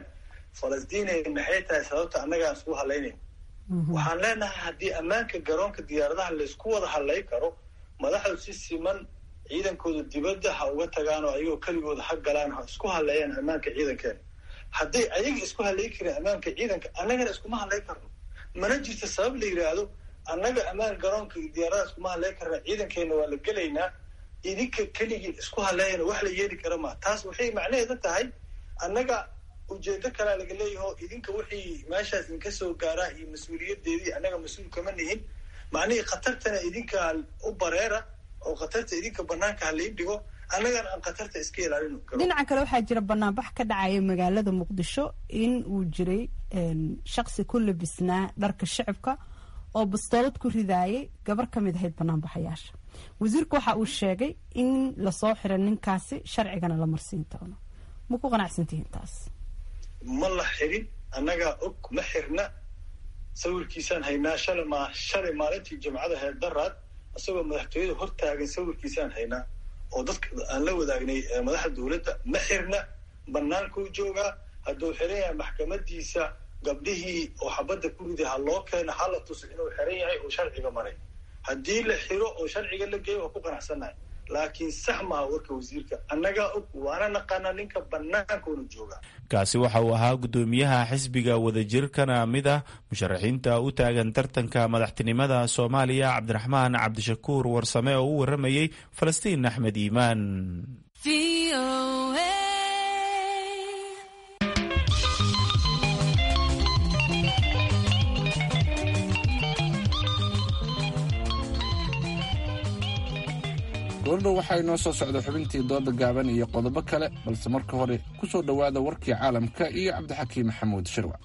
falastiin maxay tahay sababta annagaan isku hadlaynayn waxaan leenahay haddii ammaanka garoonka diyaaradaha laysku wada hadlay karo madaxdu si siman ciidankooda dibadda ha uga tagaan oo ayagoo keligooda ha galaan ha isku hadleeyaan ammaanka ciidankeena hadday ayaga isku hadlay karin ammaanka ciidanka annagana iskuma hadlay karno mana jirto sabab la yidhaahdo annaga ammaan garoonka diyaaradaha iskuma hadlay karna ciidankeena waa la gelaynaa idinka keligii isku hadleeyana wax la yeeli kara maa taas waxay macnaheeda tahay annaga ujeedo kalea laga leeyaho idinka wixii meeshaas idinka soo gaaraa iyo mas-uuliyadeedii annaga mas-uul kama nihin macnihii khatartana idinka u bareera oo khatarta idinka banaanka halain dhigo annagana aan khatarta iska ilaalino dhinaca kale waxaa jira banaanbax ka dhacaya magaalada muqdisho in uu jiray shaksi ku labisnaa dharka shicibka oo bastoolad ku ridaayay gabar ka mid ahayd banaanbaxayaasha wasiirku waxa uu sheegay in lasoo xiray ninkaasi sharcigana la marsiin doono ma ku qanacsantihiin taas ma la xirin annagaa og ma xirna sawirkiisaan haynaa shalay ma shalay maalintii jimcada heerdaraad isagoo madaxtooyada hortaagan sawirkiisaan haynaa oo dadka aan la wadaagnay madaxda dowladda ma xirna bannaankuu joogaa hadduu xiran yahay maxkamadiisa gabdhihii oo xabadda ku riday ha loo keeno ha la tuso inuu xiran yahay oo sharciga maray haddii la xiro oo sharciga la geeyo waa ku qanacsannahay laakiin sax maaha warka wasiirka annagaa og waana naqaanaa ninka bannaankoona jooga kaasi waxa uu ahaa guddoomiyaha xisbiga wadajirkana mid ah musharaxiinta u taagan tartanka madaxtinimada soomaaliya cabdiraxmaan cabdishakuur warsame oo u waramayey falastiin axmed iimaan goordhow waxaa inoo soo socda xubintii dooda gaaban iyo qodobo kale balse marka hore ku soo dhowaada warkii caalamka iyo cabdixakiim maxamuud shirwac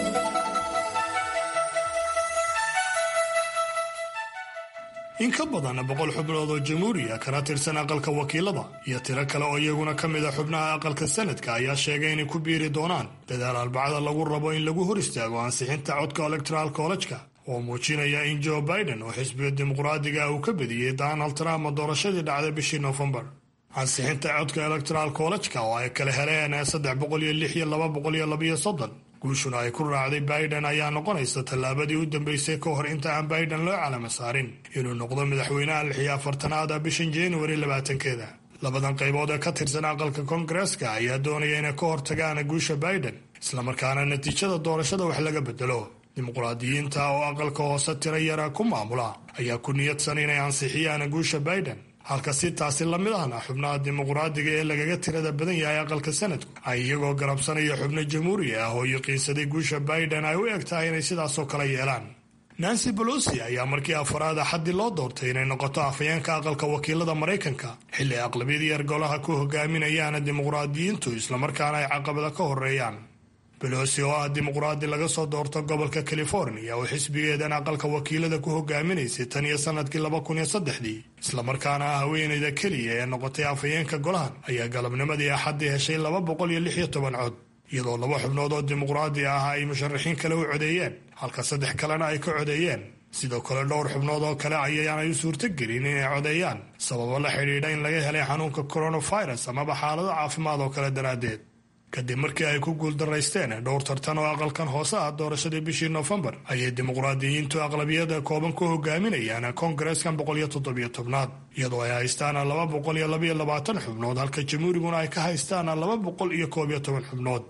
in ka badan boqol xubnood oo jamhuuriya kana tirsan aqalka wakiilada iyo tiro kale oo iyaguna ka mid a xubnaha aqalka sanadka ayaa sheegay inay ku biiri doonaan dadaal arbacada lagu rabo in lagu hor istaago ansixinta codka electoral collejka oo muujinaya in joe biden oo xisbiga dimuqraadiga uu ka bediyey donald trump doorashadii dhacday bishii nofembar ansixinta codka electoral collejka oo ay kala heleen saddex boqol iyo lix iyo laba boqol iyo labiyo soddon guushuna ay ku raacday biden ayaa noqonaysa tallaabadii u dambeysay ka hor inta aan biden loo calamo saarin inuu noqdo madaxweynaha lix iyo afartanaad bishan januari labaatankeeda labadan qaybood ee ka tirsan aqalka koongareeska ayaa doonaya inay ka hortagaan guusha biden islamarkaana natiijada doorashada wax laga bedelo dimuqraadiyiinta oo aqalka hoose tiro yara ku maamula ayaa ku niyadsan inay ansixiyaan guusha biden halka si taasi lamid ahna xubnaha dimuqraadiga ee lagaga tirada badan yahay aqalka sanadku ay iyagoo garabsanaya xubno jamhuuri ah oo yaqiinsaday guusha biden ay u eg tahay inay sidaasoo kale yeelaan nancy bolosi ayaa markii afaraad axaddii loo doortay inay noqoto afhayeenka aqalka wakiilada maraykanka xilli aqlabiyadii ergolaha ku hogaaminayaan dimuqraadiyiintu islamarkaana ay caqabada ka horeeyaan belosi oo ah dimuqraadi laga soo doorto gobolka california oo xisbigeedan aqalka wakiilada ku hogaaminaysay tan iyo sanadkii laba kun iyo saddexdii islamarkaana ah haweenayda keliya ee noqotay afhayeenka golahan ayaa galabnimadii axaddii heshay laba boqol iyo lix iyo toban cod iyadoo laba xubnood oo dimuqraadi ah ay musharaxiin kale u codeeyeen halka saddex kalena ay ka codeeyeen sidoo kale dhowr xubnood oo kale ayaanay u suurtogelin inay codeeyaan sababo la xidhiidha in laga helay xanuunka coronavirus amaba xaalado caafimaad oo kale daraaddeed kadib markii ay ku guuldaraysteen dhowr tartan oo aqalkan hoose ah doorashadii bishii noofembar ayay dimuqraadiyiintu aqlabiyada kooban ku hogaaminayaan koongareeskan boqol iyo toddobiyo tobnaad iyadoo ay haystaan laba boqol iyo labaiyo labaatan xubnood halka jamhuuriguna ay ka haystaan laba boqol iyo koob iyo toban xubnood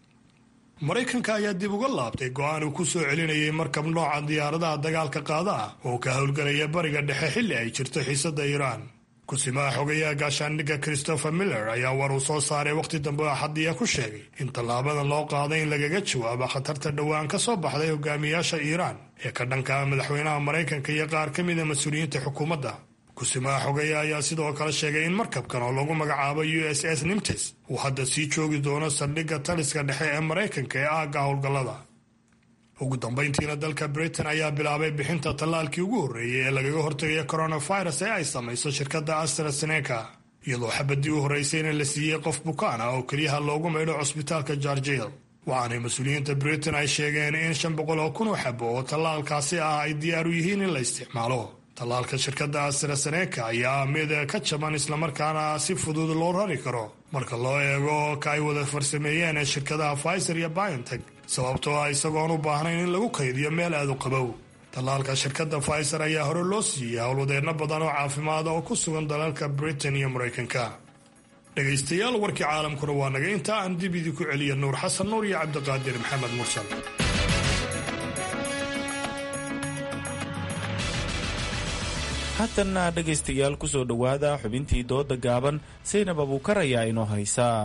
maraykanka ayaa dib uga laabtay go-aan uu ku soo celinayay markab nooca diyaaradaha dagaalka qaada ah oo ka howlgelaya bariga dhexe xilli ay jirto xiisada iiraan kusimaha xogayaha gaashaandhigga christopher miller ayaa war uu soo saaray wakhti dambe oo xadiya ku sheegay in tallaabadan loo qaaday in lagaga jawaabo khatarta dhowaan ka soo baxday hogaamiyaasha iiraan ee ka dhanka ah madaxweynaha maraykanka iyo qaar ka mida mas-uuliyiinta xukuumadda kusimaha xogayaha ayaa sidoo kale sheegay in markabkan oo lagu magacaabo u s s nimtes uu hadda sii joogi doono saldhigga taliska dhexe ee maraykanka ee aagga howlgallada ugu dambayntiina dalka britain ayaa bilaabay bixinta tallaalkii ugu horreeyey ee lagaga hortegaya coronavirus ee ay samayso shirkadda astraseneca iyadoo xabadii u horraysayna la siiyey qof bukaan ah oo keliyaha loogu maydho cusbitaalka jarjil waxaanay mas-uuliyiinta britain ay sheegeen in shan boqol oo kun oo xabo oo tallaalkaasi ah ay diyaar u yihiin in la isticmaalo tallaalka shirkadda astraseneca ayaa mid ka jaban islamarkaana si fudud loo rari karo marka loo eego ka ay wada farsameeyeen ee shirkadaha pfizer iyo biontech sababtoo ah isagoon u baahnayn in lagu kaydiyo meel aad u qabow tallaalka shirkadda pfizer ayaa hore loo siiyey howlwadeenno badan oo caafimaada oo ku sugan dalalka britain iyo maraykanka dhegaystayaal warkii caalamkuna waa naga inta aan dib idinku celiya nuur xasan nuur iyo cabdiqaadir maxamed mursal haatanna dhegaystayaal ku soo dhowaada xubintii dooda gaaban saynab abuukar ayaa inoo haysaa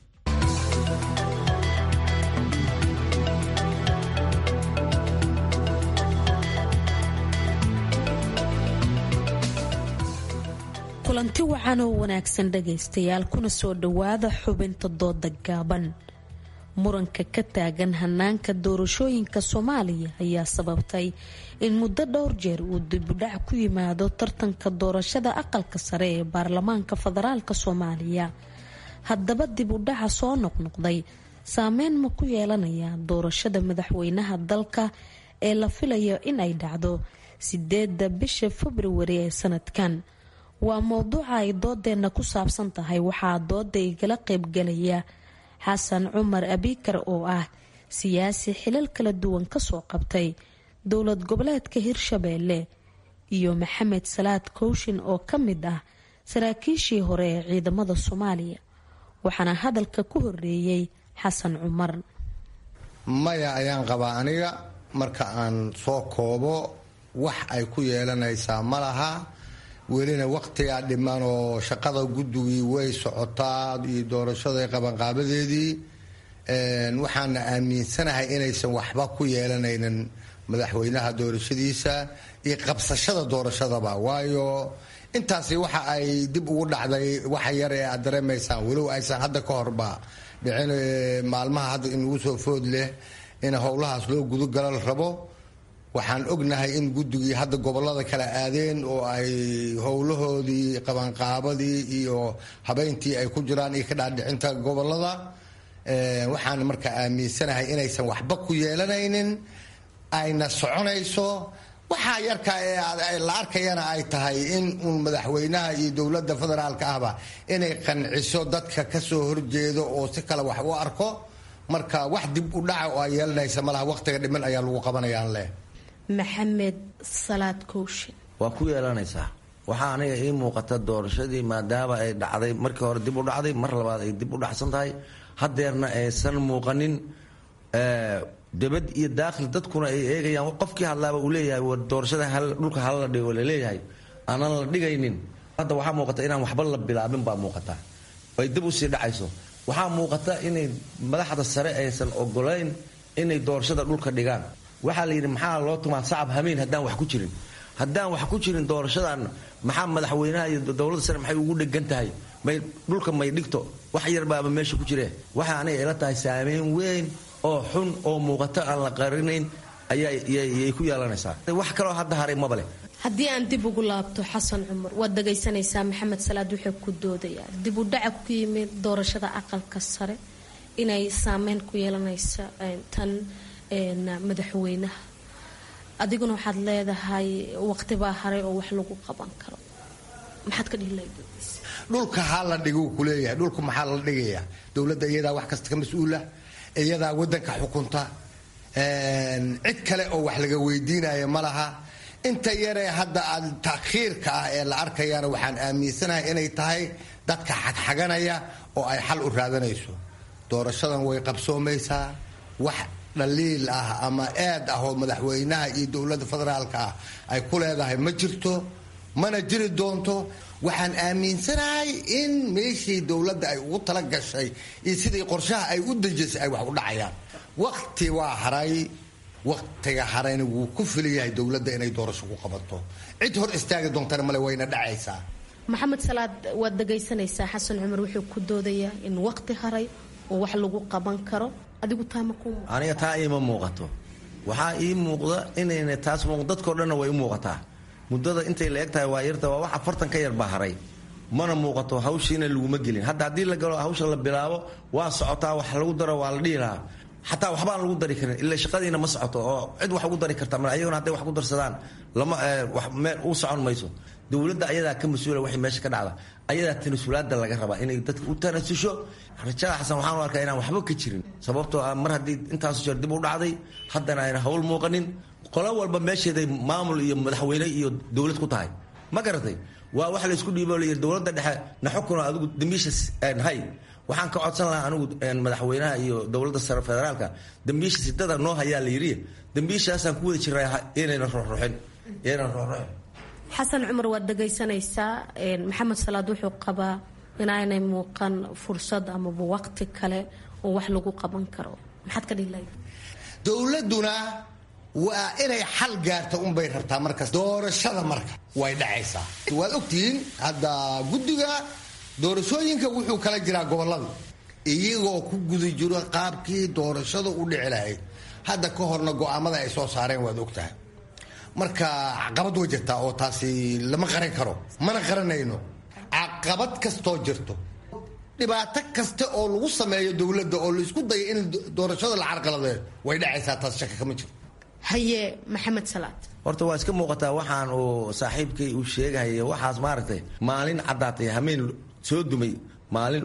kulanti wacan oo wanaagsan dhagaystayaal kuna soo dhowaada xubinta dooda gaaban muranka ka taagan hanaanka doorashooyinka soomaaliya ayaa sababtay in muddo dhowr jeer uu dibudhac ku yimaado tartanka doorashada aqalka sare ee baarlamaanka federaalk soomaaliya haddaba dib u dhaca soo noqnoqday saameyn ma ku yeelanaya doorashada madaxweynaha dalka ee la filayo in ay dhacdo sideeda bisha februari ee sanadkan waa mowduuca ay doodeenna ku saabsan tahay waxaa dooda igala qeybgalaya xasan cumar abikar oo ah siyaasi xilal kala duwan kasoo qabtay dowlad goboleedka hirshabeelle iyo maxamed salaad kooshin oo ka mid ah saraakiishii hore ee ciidamada soomaaliya waxaana hadalka ku horeeyey xasan cumar maya ayaan qabaa aniga marka aan soo koobo wax ay ku yeelanaysaa ma laha welina waqtigaa dhiman oo shaqada guddigii way socotaa iyo doorashada qabanqaabadeedii waxaana aaminsanahay inaysan waxba ku yeelanaynin madaxweynaha doorashadiisa iyo qabsashada doorashadaba waayo intaasi waxa ay dib ugu dhacday waxa yar ee aad dareemaysaan walow aysan hadda ka horba dhicin maalmaha hadda inugu soo food leh in howlahaas loo gudogala la rabo waxaan ognahay in guddigii hadda gobolada kala aadeen oo ay howlahoodii qabanqaabadii iyo habeyntii ay ku jiraan iyo ka dhaadhicinta gobolada waxaan marka aaminsanahay inaysan waxba ku yeelanaynin ayna soconayso waxaa yarka ee la arkayana ay tahay in uun madaxweynaha iyo dowladda federaalka ahba inay qanciso dadka kasoo horjeedo oo si kale wax u arko marka wax dib u dhaca oo ay yeelanaysa malaha waqtiga dhiman ayaa lagu qabanayaan leh maxamed salaad kooshin waa ku yeelanaysaa waxaa aniga ii muuqata doorashadii maadaama ay dhacday markii hore dib u dhacday mar labaad ay dib u dhacsan tahay hadeerna aysan muuqanin debad iyo daakhil dadkuna ay eegayaan qofkii hadlaaba uu leeyahay war doorashada dhulka hala dhigo laleeyahay aanan la dhigaynin hadda waxaa muuqata inaan waxba la bilaabin baa muuqata ay dib usii dhacayso waxaa muuqata inay madaxda sare aysan ogolayn inay doorashada dhulka dhigaan waxaa la yidhi maxaa loo tumaa sacab hamiin haddaan wax ku jirin haddaan wax ku jirin doorashadan maxaa madaxweynaha iyo dowladda sare maxay ugu dhegan tahay may dhulka may dhigto wax yarbaaba meesha ku jire waxaa aniga ila tahay saameyn weyn oo xun oo muuqato aan la qarinayn ayayay ku yeelanaysaa wax kaloo hadda haray maba leh haddii aan dib ugu laabto xasan cumar waad dhagaysanaysaa maxamed salaad wuxuu ku doodayaa dib u dhaca ku yimid doorashada aqalka sare inay saameyn ku yeelanaysa tan madaxweynaha adiguna waxaad leedahay waqtibaa haray oo wax lagu qaban karo maxaad ka dhihi lahayd dhulka ha la dhigo kuleeyahay dhulka maxaa la dhigaya dowladda iyadaa wax kasta ka mas-uula iyadaa wadanka xukunta cid kale oo wax laga weydiinaya ma laha inta yaree hadda aad takhiirka ah ee la arkayana waxaan aaminsanahay inay tahay dadka xagxaganaya oo ay xal u raadanayso doorashadan way qabsoomaysaa wax dhaliil ah ama eed ah oo madaxweynaha iyo dowladda federaalka ah ay ku leedahay ma jirto mana jiri doonto waxaan aaminsanahay in meeshii dowladda ay ugu tala gashay iyo sidii qorshaha ay u dejisay ay wax u dhacayaan waqti waa haray waqtiga harayna wuu ku filayahay dowladda inay doorasho ku qabato cid hor istaagi doontana male wayna dhacaysaa maxamed salaad waad dhagaysanaysaa xasan cumar wuxuu ku doodayaa in waqti haray oo wax lagu qaban karo adigu taama ku aniga taa iima muuqato waxaa ii muuqda inayna taas dadkao dhanna way u muuqataa muddada intay la eg tahay waa yarta waa wax afartan ka yar baa haray mana muuqato hawshiina laguma gelin hadda haddii la galo hawsha la bilaabo waa socotaa wax lagu daro waa la dhihi lahaa xataa waxbaan lagu dari karin ila shaqadiina ma socoto oo cid wax ugu dari karta ma ayaguna hadday wax ku darsadaan lama meel u socon mayso dowladda ayadaa ka mas-uula waxay meesha ka dhacda ayadaa tanasulaada laga rabaa inay dadka u tanasusho rajada xasan waxaan u arkaa inaan waxba ka jirin sababtoo ah mar haddii intaasu jeer dib u dhacday haddana ayna hawl muuqanin qolo walba meesheeday maamul iyo madaxweyne iyo dowlad ku tahay ma garatay waa wax laysku dhiibo layiri dowladda dhexe na xukuno adigu dambiisha hay waxaan ka codsan lahaa anigu madaxweynaha iyo dowladda sare federaalka dambiisha sidada noo hayaa la yidhi dambiishaasaan ku wada jiraa inayna ruxruxin inayna ruxruxin xasan cumar waad dhagaysanaysaa maxamed salaad wuxuu qabaa inaanay muuqan fursad amaba waqti kale oo wax lagu qaban karo maxaad ka dhihi lahayd dowladuna waa inay xal gaarta unbay rabtaa markaas doorashada marka way dhacaysaa waad ogtihiin hadda guddiga doorashooyinka wuxuu kala jiraa gobolada iyagoo ku guda jiro qaabkii doorashada u dhici lahayd hadda ka horna go-aamada ay soo saareen waad ogtahay marka caqabad way jirtaa oo taasi lama qaran karo mana qaranayno caqabad kastoo jirto dhibaato kasta oo lagu sameeyo dowladda oo laisku dayo in doorashada la carqaladeeyo way dhacaysaa taas shaka kama jiro haye maxamed salaad horta waa iska muuqataa waxaan uu saaxiibkay uu sheegahaya waxaas maaragtay maalin caddaatay hameen soo dumay maalin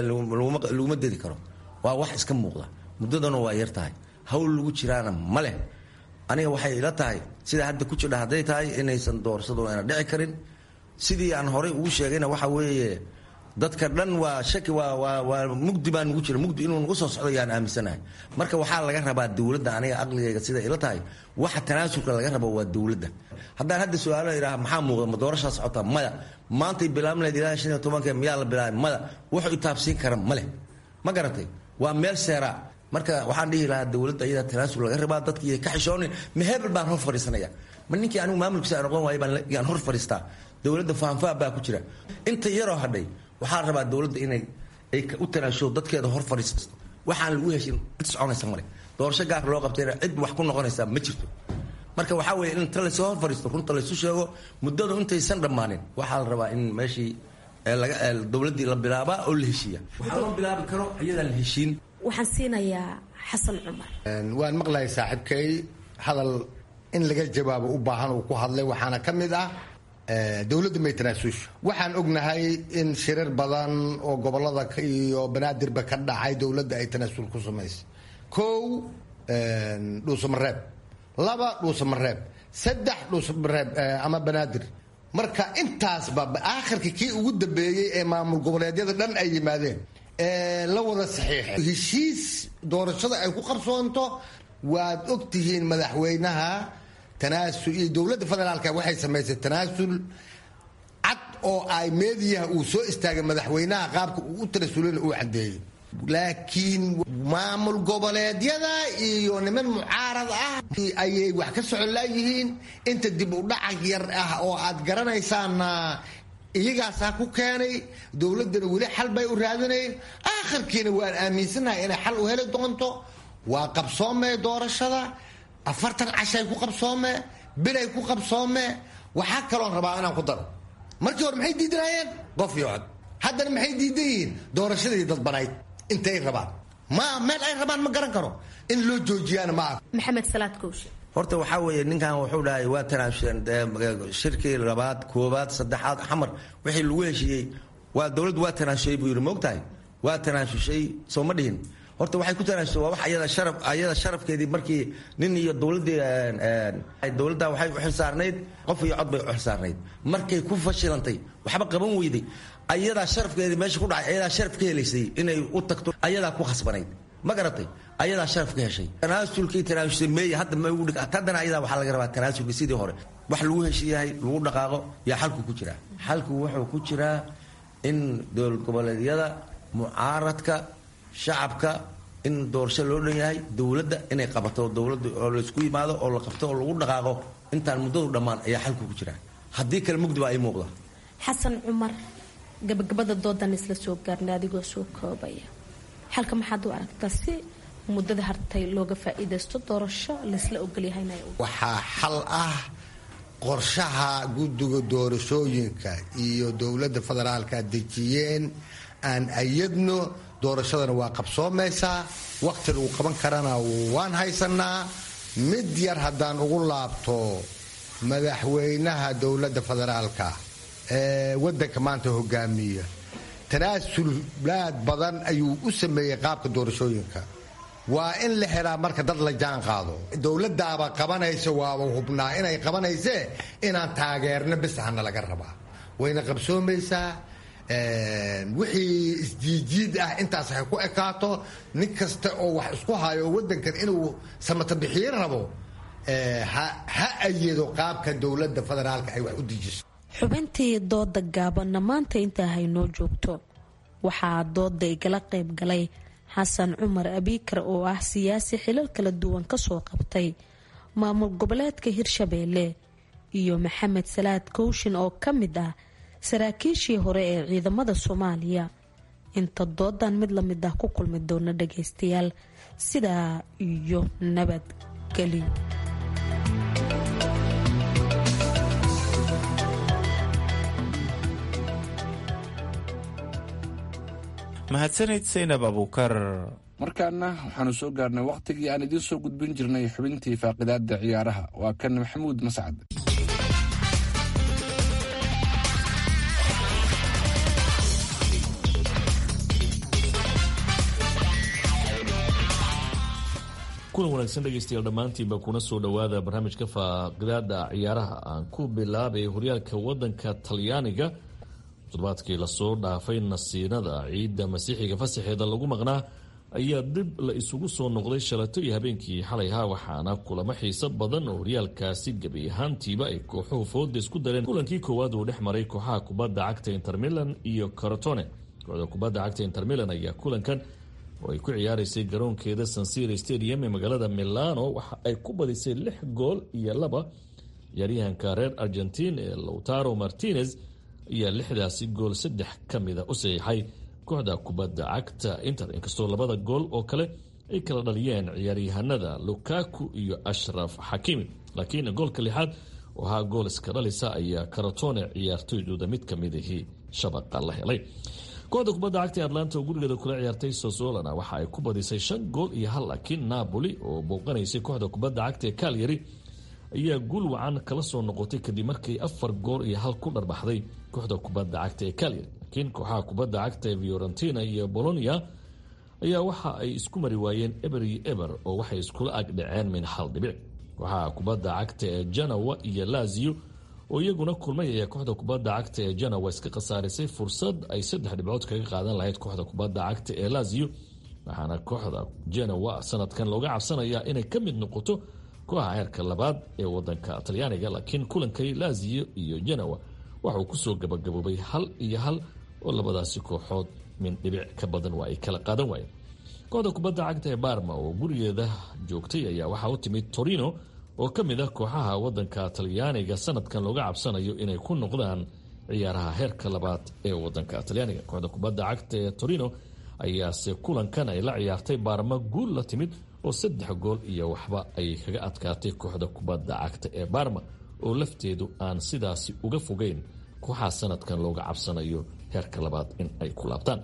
laguma dedi karo waa wax iska muuqda muddadana waa yar tahay hawl lagu jiraana ma leh aniga waxay ila tahay sida hadda ku jidha hadday tahay inaysan doorsado ayna dhici karin sidii aan horay ugu sheegayna waxa weeye dadka dhan waa shaki waa waa waa mugdi baa nugu jira mugdi inuu nagu soo socdo yaan aaminsanahay marka waxaa laga rabaa dowladda aniga aqligayga sida ila tahay waxa tanaasulka laga rabo waa dowladda haddaan hadda su-aalo idhaha maxaa muuqda ma doorashaa socota maya maantay bilaabn lahayd ilaa shan iyo tobanka miyaa la bilaabay maya wuxuu itaabsiin kara ma leh ma garatay waa meel seeraa marka waxaan dhihi lahaa dowladda iyada tanaasul laga rabaa dadkii ka xishoonin ma hebel baan hor fadhiisanaya ma ninkii anigu maamulkiisa aan noqon waayay baan hor fadhiistaa dowladda fahanfaa baa ku jira inta yaroo hadhay waxaa rabaa dowladda inay ay u tanaasho dadkeeda hor fadhiisato waxaan lagu heshin cid soconaysa male doorasho gaar loo qabtayna cid wax ku noqonaysa ma jirto marka waxaa weeye in inta lasoo hor fadhiisto runta laysu sheego muddadu intaysan dhammaanin waxaa la rabaa in meeshii dowladdii la bilaabaa oo la heshiiya waxaa loo bilaabi karo iyadaan la heshiin waxaan siinayaa xasan cumar waan maqlahay saaxiibkay hadal in laga jawaabo u baahan uu ku hadlay waxaana ka mid ah dowladda may tanaasusho waxaan ognahay in shirar badan oo gobolada iyo banaadirba ka dhacay dowladda ay tanaasul ku samaysay kow dhuusamareeb laba dhuusamareeb saddex dhuusamareeb ama banaadir marka intaasba aakhirka kii ugu dambeeyey ee maamul goboleedyada dhan ay yimaadeen la wada saxiixay heshiis doorashada ay ku qarsoonto waad ogtihiin madaxweynaha tanaasul iyo dowladda federaalka waxay samaysay tanaasul cad oo ay meediyaha uu soo istaagay madaxweynaha qaabka uu u tanaasulana uu cadeeyey laakiin maamul goboleedyada iyo niman mucaarad ah ayay wax ka socon laayihiin inta dib u dhaca yar ah oo aad garanaysaana iyagaasaa ku keenay dowladdana weli xal bay u raadinayn aakhirkiina waan aaminsanahay inay xal u heli doonto waa qabsoomee doorashada afartan cashay ku qabsoome bilay ku qabsoome waxaa kaloon rabaa inaan ku daro markii hore maxay diidanaayeen qof iyo cod haddana maxay diidan yihiin doorashadii dadbanayd intay rabaan ma meel ay rabaan ma garan karo in loo joojiyaana ma ah maxamed salaad kowshe horta waxaa weeye ninkan wuxuu dhahay waa tanaasuleen shirkii labaad koobaad saddexaad xamar wixii lagu heshiiyey waa dowladdu waa tanaasushay buu yidhi moogtahay waa tanaasushay soo ma dhihin horta waxay ku tanaasusay waa wax ayada sharaf ayada sharafkeedii markii nin iyo dowladdii dowladda waxay u xilsaarnayd qof iyo cod bay u xilsaarnayd markay ku fashilantay waxba qaban weyday ayadaa sharafkeedii meesha ku dhacay ayadaa sharaf ka helaysay inay u tagto ayadaa ku khasbanayd ma garatay ayadaa sharaf ka heshay tanaasulkii tanaasulay meey hadda ma ugu dhig haddana ayadaa waxaa laga rabaa tanaasulkii sidii hore wax lagu heshiiyahay lagu dhaqaaqo yaa xalku ku jiraa xalku wuxuu ku jiraa in dowlad goboleedyada mucaaradka shacabka in doorasho loo dhan yahay dowladda inay qabato dowladda oo laysku yimaado oo la qabto oo lagu dhaqaaqo intaan muddadu dhammaan ayaa xalku ku jiraa haddii kale mugdi baa ii muuqda xasan cumar gabagabada doodan isla soo gaarnay adigoo soo koobaya xalka maxaad u aragtaa si muddada hartay looga faa-iidaysto doorasho laysla ogolyahayna waxaa xal ah qorshaha guddiga doorashooyinka iyo dowladda federaalka dejiyeen aan ayadno doorashadana waa qabsoomaysaa wakhti lagu qaban karana waan haysanaa mid yar haddaan ugu laabto madaxweynaha dowladda federaalka ee waddanka maanta hogaamiya tanaasulaad badan ayuu u sameeyey qaabka doorashooyinka waa in la xiraa marka dad la jaan qaado dowladaaba qabanaysa waaba hubnaa inay qabanaysee inaan taageerno bis hana laga rabaa wayna qabsoomaysaa wixii isjiijiid ah intaas hay ku ekaato nin kasta oo wax isku hayo wadankan inuu samatabixiin rabo ha ayado qaabka dowlada federaalka ay wax u dejiso xubintii dooda gaabanna maanta intaa haynoo joogto waxaa dooda igala qayb galay xasan cumar abiikar oo ah siyaasi xilal kala duwan kasoo qabtay maamul goboleedka hirshabeelle iyo maxamed salaad kowshin oo ka mid ah saraakiishii hore ee ciidamada soomaaliya inta doodan mid lamid ah ku kulmi doona dhageystayaal sidaa iyo nabadgelyo mahadsanid saynab abuukar markaana waxaanu soo gaarnay wakhtigii aan idiin soo gudbin jirnay xubintii faaqidaada ciyaaraha waa kan maxamuud mascad kulan wanaagsan dhegeystayaal dhammaantiinba kuna soo dhowaada barnaamijka faaqidaada ciyaaraha aan ku bilaabay horyaalka wadanka talyaaniga toddobaadkii lasoo dhaafay nasiinada ciidda masiixiga fasaxeeda lagu maqnaa ayaa dib la isugu soo noqday shalato iyo habeenkii xalayha waxaana kulamo xiiso badan oo horyaalkaasi gebi ahaantiiba ay kooxuhu fooda isku dareen kulankii koowaad uu dhex maray kooxaha kubadda cagta intermilan iyo carotone kooxda kubadda cagta intermilan ayaa kulankan oo ay ku ciyaaraysay garoonkeeda sansira stadium ee magaalada milano waxa ay ku badisay lix gool iyo laba ciyaaryahanka reer argentin ee lowtaro martinez ayaa lixdaasi gool saddex ka mida u saxiixay kooxda kubadda cagta inter inkastoo labada gool oo kale ay kala dhaliyeen ciyaaryahanada lukaku iyo ashraf xakiimi laakiin goolka lixaad oo ahaa gool iska dhalisa ayaa karatone ciyaartoydooda mid ka midahii shabaqa la helay kooxda kubadda cagta atlanta oo gurigeeda kula ciyaartay sosolana waxa ay ku badisay shan gool iyo hal laakiin napoli oo booqanaysay kooxda kubadda cagta ee kalyari ayaa guul wacan kala soo noqotay kadib markay afar gool iyo hal ku dharbaxday kooxda kubadda cagta ee kalyari laakiin kooxaha kubadda cagta ee fiorentina iyo bolonia ayaa waxa ay isku mari waayeen eber iyo eber oo waxay iskula agdhaceen min hal dhibic kooxaha kubadda cagta ee janawa iyo lazio oo iyaguna kulmay ayaa kooxda kubadda cagta ee janawa iska khasaarisay fursad ay saddex dhibcood kaga qaadan lahayd kooxda kubadda cagta ee lazio waxaana kooxda janawa sanadkan looga cabsanayaa inay ka mid noqoto kooxa heerka labaad ee wadanka talyaaniga laakiin kulankay lazio iyo janawa waxauu kusoo gabagaboobay hal iyo hal oo labadaasi kooxood min dhibic ka badan waa ay kala qaadan waayeen kooxda kubadda cagta ee barma oo gurigeeda joogtay ayaa waxaa u timid torino oo ka mid ah kooxaha wadanka talyaaniga sanadkan looga cabsanayo inay ku noqdaan ciyaaraha heerka labaad ee wadanka talyaaniga kooxda kubadda cagta ee torino ayaase kulankan ay la ciyaartay baarma guul la timid oo saddex gool iyo waxba ay kaga adkaatay kooxda kubadda cagta ee barma oo lafteedu aan sidaasi uga fogeyn kooxaha sanadkan looga cabsanayo heerka labaad in ay ku laabtaan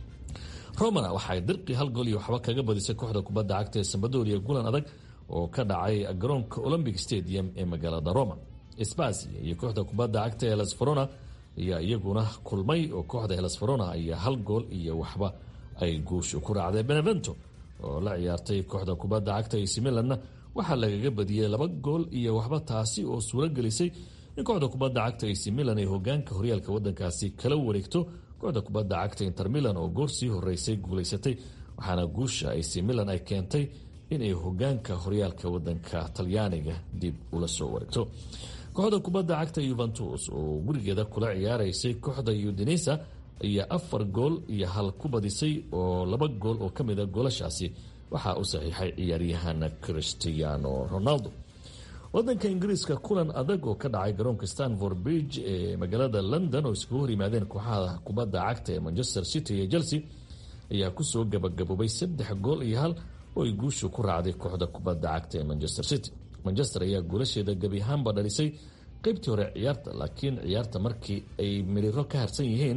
romana waxaay dirqi hal gool iyo waxba kaga badisay kooxda kubadda cagta ee sambadoria gulan adag oo ka dhacay garoonka olombic stadium ee magaalada roma sbasia iyo kooxda kubadda cagta ee helsfarona ayaa iyaguna kulmay oo kooxda helsfarona ayaa hal gool iyo waxba ay guusha ku raacday benevento oo la ciyaartay kooxda kubadda cagta ac milanna waxaa lagaga badiyey laba gool iyo waxba taasi oo suuro gelisay in kooxda kubadda cagta ac milan ay hogaanka horyaalka wadankaasi kala wareegto kooxda kubadda cagta inter milan oo goor sii horeysay guulaysatay waxaana guusha ac milan ay keentay inay hogaanka horyaalka wadanka talyaaniga dib ula soo wareegto kooxda kubadda cagta yuventus oo gurigeeda kula ciyaaraysay kooxda udinesa ayaa afar gool iyo hal ku badisay oo laba gool oo ka mida goolashaasi waxaa u saxiixay ciyaaryahana cristiano ronaldo wadanka ingiriiska kulan adag oo ka dhacay garoonka stanford bridge ee magaalada london oo iskugu hor yimaadeen kooxaha kubadda cagta ee manchester city iyo chelsea ayaa kusoo gabagaboobay saddex gool iyo hal oo ay guushu ku raacday kooxda kubadda cagta ee manchester city manchester ayaa goolasheeda gebi ahaanba dhalisay qeybtii hore ciyaarta laakiin ciyaarta markii ay miriro ka harsan yihiin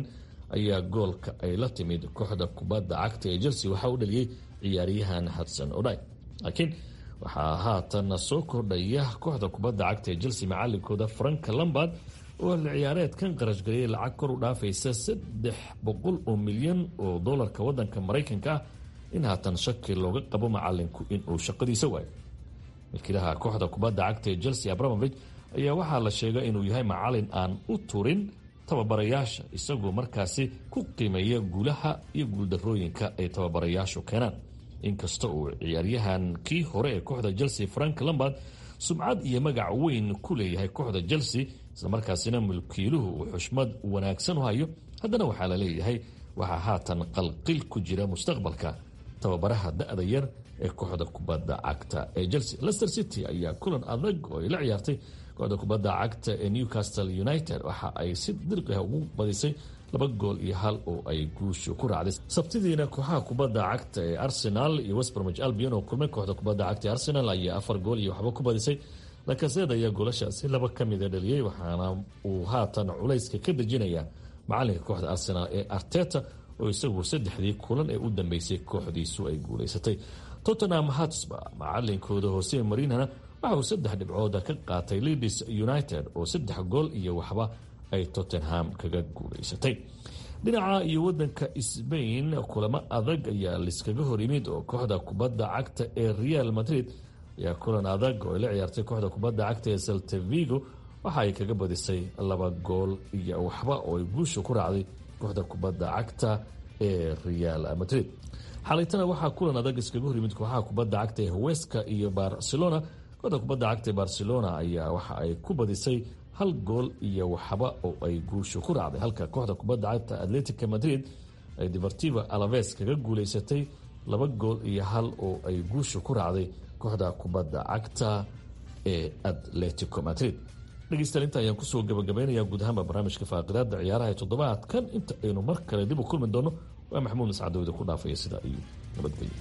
ayaa goolka ay la timid kooxda kubadda cagta ee chelsea waxaa u dhaliyey ciyaaryahan hudson odai laakiin waxaa haatan soo kordhaya kooxda kubadda cagta ee chelsea macalinkooda frank lambard oo ciyaareedkan qarashgariyay lacag kor u dhaafaysa saddex boqol oo milyan oo dolarka wadanka maraykanka ah in haatan shaki looga qabo macalinku inuu shaqadiisa waayo milkiilaha kooxda kubadda cagta ee chelsea abramovich ayaa waxaa la sheega inuu yahay macalin aan u turin tababarayaasha isagoo markaasi ku qiimeeya guulaha iyo guuldarooyinka ay tababarayaashu keenaan inkasta uu ciyaaryahan kii hore ee kooxda chelsea frank lambard sumcad iyo magac weyn ku leeyahay kooxda chelsea islamarkaasina mulkiiluhu uu xushmad wanaagsan u hayo haddana waxaa la leeyahay waxaa haatan qalqil ku jira mustaqbalka tababaraha da-da yar ee kooxda kubadda cagta ee chelsea lester city ayaa kulan adag oo ay la ciyaartay kooxda kubadda cagta ee newcastle united waxa ay si dirqiha ugu badisay laba gool iyo hal oo ay guushu ku raacday sabtidiina kooxaha kubadda cagta ee arsenal iyo westbromich albion oo kulmay kooxda kubadda cagta ee arsenal ayaa afar gool iyo waxba ku badisay lakaseed ayaa goolashaasi laba ka mida dhaliyey waxaana uu haatan culayska ka dejinaya macalinka kooxda arsenal ee arteta oo isagu saddexdii kulan ee u dambeysay kooxdiisu ay guulaysatay tottenham hatsba macalinkooda hoose marinana waxa uu saddex dhibcooda ka qaatay leeds united oo saddex gool iyo waxba ay tottenham kaga guulaysatay dhinaca iyo wadanka sbain kulamo adag ayaa liskaga hor yimid oo kooxda kubadda cagta ee real madrid ayaa kulan adag oo ay la ciyaartay kooxda kubadda cagta ee saltavigo waxa ay kaga badisay laba gool iyo waxba oo ay guusha ku raacday kooxda kubadda cagta ee real madrid xalaytana waxaa kulan adag iskaga hor yimid kooxaha kubadda cagta ee huweska iyo barcelona kooxda kubadda cagta ee barcelona ayaa waxa ay ku badisay hal gool iyo waxba oo ay guusha ku raacday halka kooxda kubadda cagta atletica madrid ay deportiva alaves kaga guulaysatay laba gool iyo hal oo ay guusha ku raacday kooxda kubadda cagta ee atletico madrid dhegeystayaal inta ayaan kusoo gabagabaynayaa guud ahaanba barnaamijka faaqidaada ciyaaraha ee toddobaadkan inta aynu mar kale dib u kulmi doono waa maxamuud mascadowda ku dhaafaya sidaa iyo nabadgelyo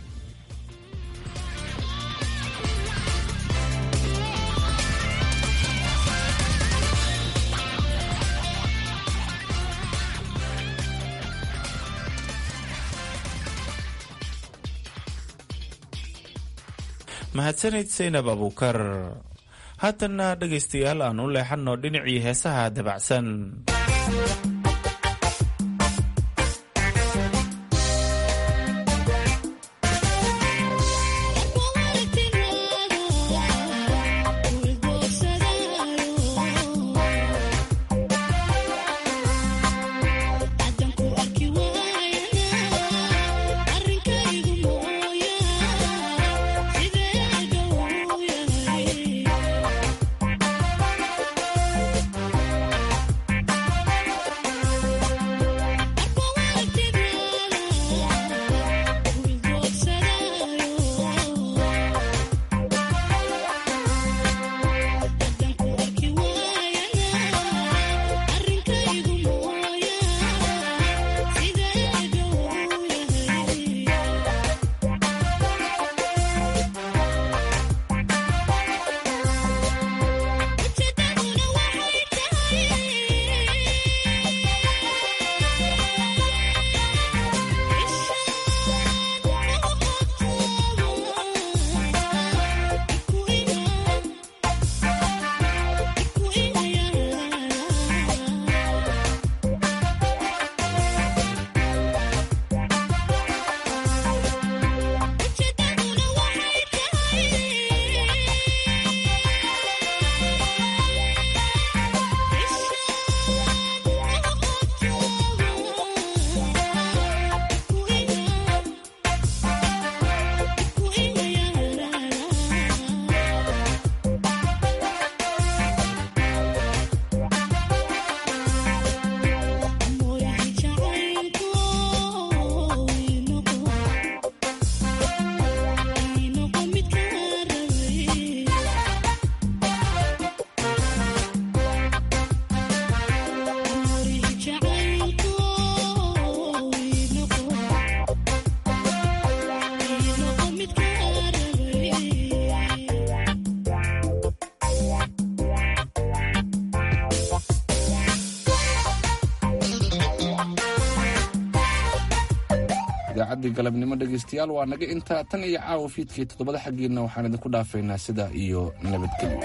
mahadsanid saynab abuukar haatanna dhegaystayaal aan u leexanno dhinacii heesaha dabacsan Yeah. idaacaddii galabnimo dhegaystayaal waa naga intaa tan iyo caawa fiidkii toddobada xaggiina waxaan idinku dhaafaynaa sida iyo nabadgelyo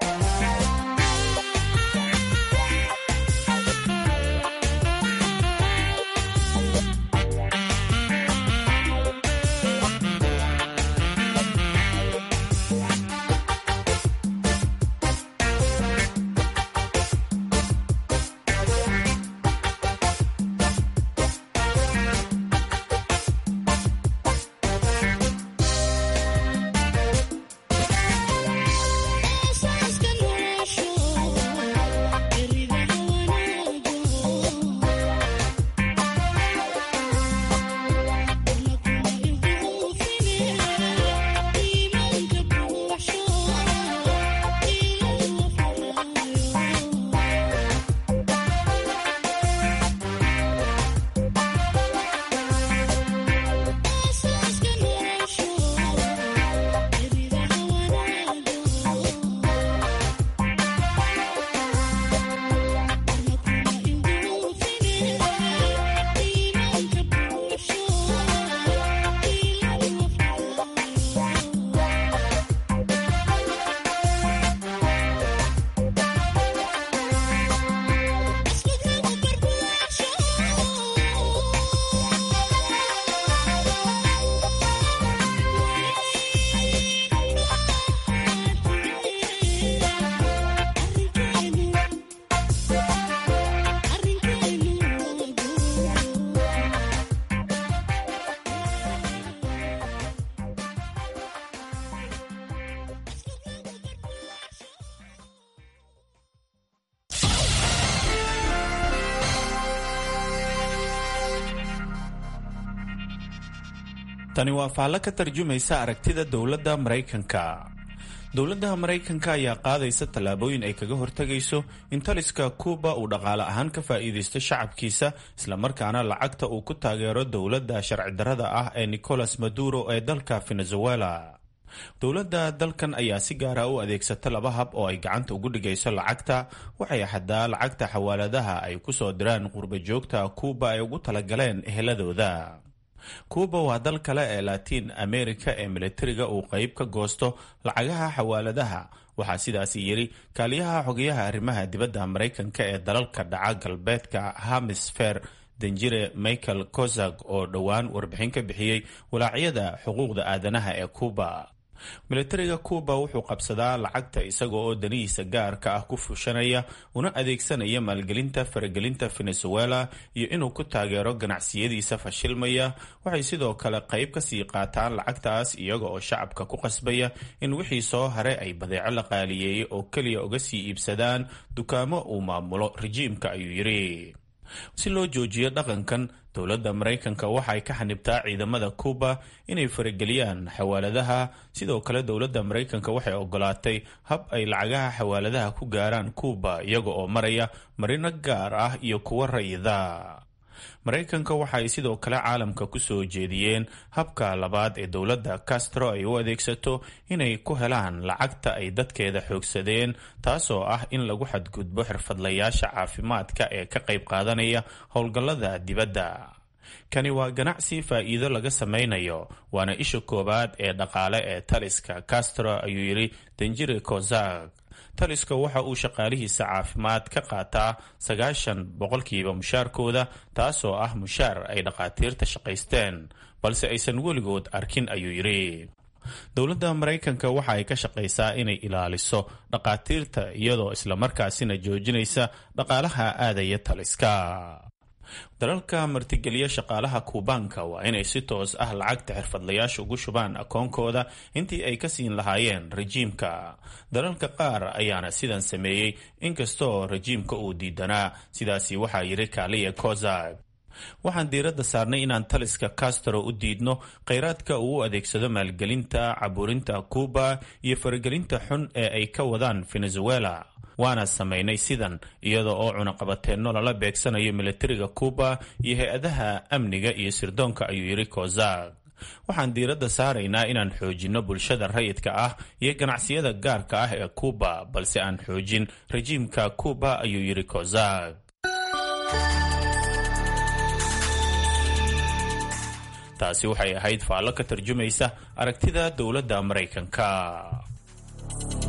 tani waa faallo ka tarjumaysa aragtida dowladda maraykanka dowladda maraykanka ayaa qaadaysa tallaabooyin ay kaga hortegayso in taliska kuuba uu dhaqaale ahaan ka faa'iidaysto shacabkiisa islamarkaana lacagta uu ku taageero dowladda sharci-darrada ah ee nicolas maduro ee dalka venezuela dowladda dalkan ayaa si gaara u adeegsata laba hab oo ay gacanta ugu dhigayso lacagta waxay xadaa lacagta xawaaladaha ay ku soo diraan qurba joogta kuuba ay ugu talagaleen eheladooda kuuba waa dal kale ee latiin america ee militariga uu qayb ka goosto lacagaha xawaaladaha waxaa sidaasi yidhi kaaliyaha xogayaha arrimaha dibadda maraykanka ee dalalka dhaca galbeedka hamisfer danjire michael kozak oo dhowaan warbixin ka bixiyey walaacyada xuquuqda aadanaha ee kuuba militariga kuuba wuxuu qabsadaa lacagta isaga oo danihiisa gaarka ah ku fushanaya una adeegsanaya maalgelinta faragelinta venezuela iyo inuu ku taageero ganacsiyadiisa fashilmaya waxay sidoo kale qayb kasii qaataan lacagtaas iyaga oo shacabka ku qasbaya in wixii soo hare ay badeeco la qaaliyeeyay oo keliya uga sii iibsadaan dukaamo uu maamulo rejiimka ayuu yidhi si loo joojiyo dhaqankan dowladda maraykanka waxa ay ka xanibtaa ciidamada kuuba inay farageliyaan xawaaladaha sidoo kale dowladda maraykanka waxay ogolaatay hab ay lacagaha xawaaladaha ku gaaraan kuuba iyaga oo maraya marino gaar ah iyo kuwa rayida maraykanka waxa ay sidoo kale caalamka ku soo jeediyeen habka labaad ee dowladda castro ay u adeegsato inay ku helaan lacagta ay dadkeeda xoogsadeen taasoo ah in lagu xadgudbo xirfadlayaasha caafimaadka ee ka qayb qaadanaya howlgallada dibadda kani waa ganacsi faa'iido laga samaynayo waana isha koowaad ee dhaqaale ee taliska castro ayuu yidhi danjire kozak taliska waxa uu shaqaalihiisa caafimaad ka qaataa sagaashan boqolkiiba mushaarkooda taasoo ah mushaar ay dhaqaatiirta shaqaysteen balse aysan weligood arkin ayuu yidhi dowladda maraykanka waxa ay ka shaqaysaa inay ilaaliso dhaqaatiirta iyadoo islamarkaasina joojinaysa dhaqaalaha aadaya taliska dalalka martigeliya shaqaalaha kuubaanka waa inay si toos ah lacagta xirfadlayaasha ugu shubaan akoonkooda intii ay ka siin lahaayeen rejiimka dalalka qaar ayaana sidan sameeyey inkastoo rejiimka uu diidanaa sidaasi waxaa yidhi kaaliya kozak waxaan diiradda saarnay inaan taliska castro u diidno kheyraadka uu u adeegsado maalgelinta caburinta kuuba iyo faragelinta xun ee ay ka wadaan venezuela waana samaynay sidan iyada oo cunaqabateenno lala beegsanayo militariga kuuba iyo hay-adaha amniga iyo sirdoonka ayuu yidhi kozak waxaan diiradda saaraynaa inaan xoojinno bulshada rayidka ah iyo ganacsiyada gaarka ah ee kuuba balse aan xoojin rejiimka kuuba ayuu yidhi kozak taasi waxay ahayd faallo ka tarjumaysa aragtida dowladda maraykanka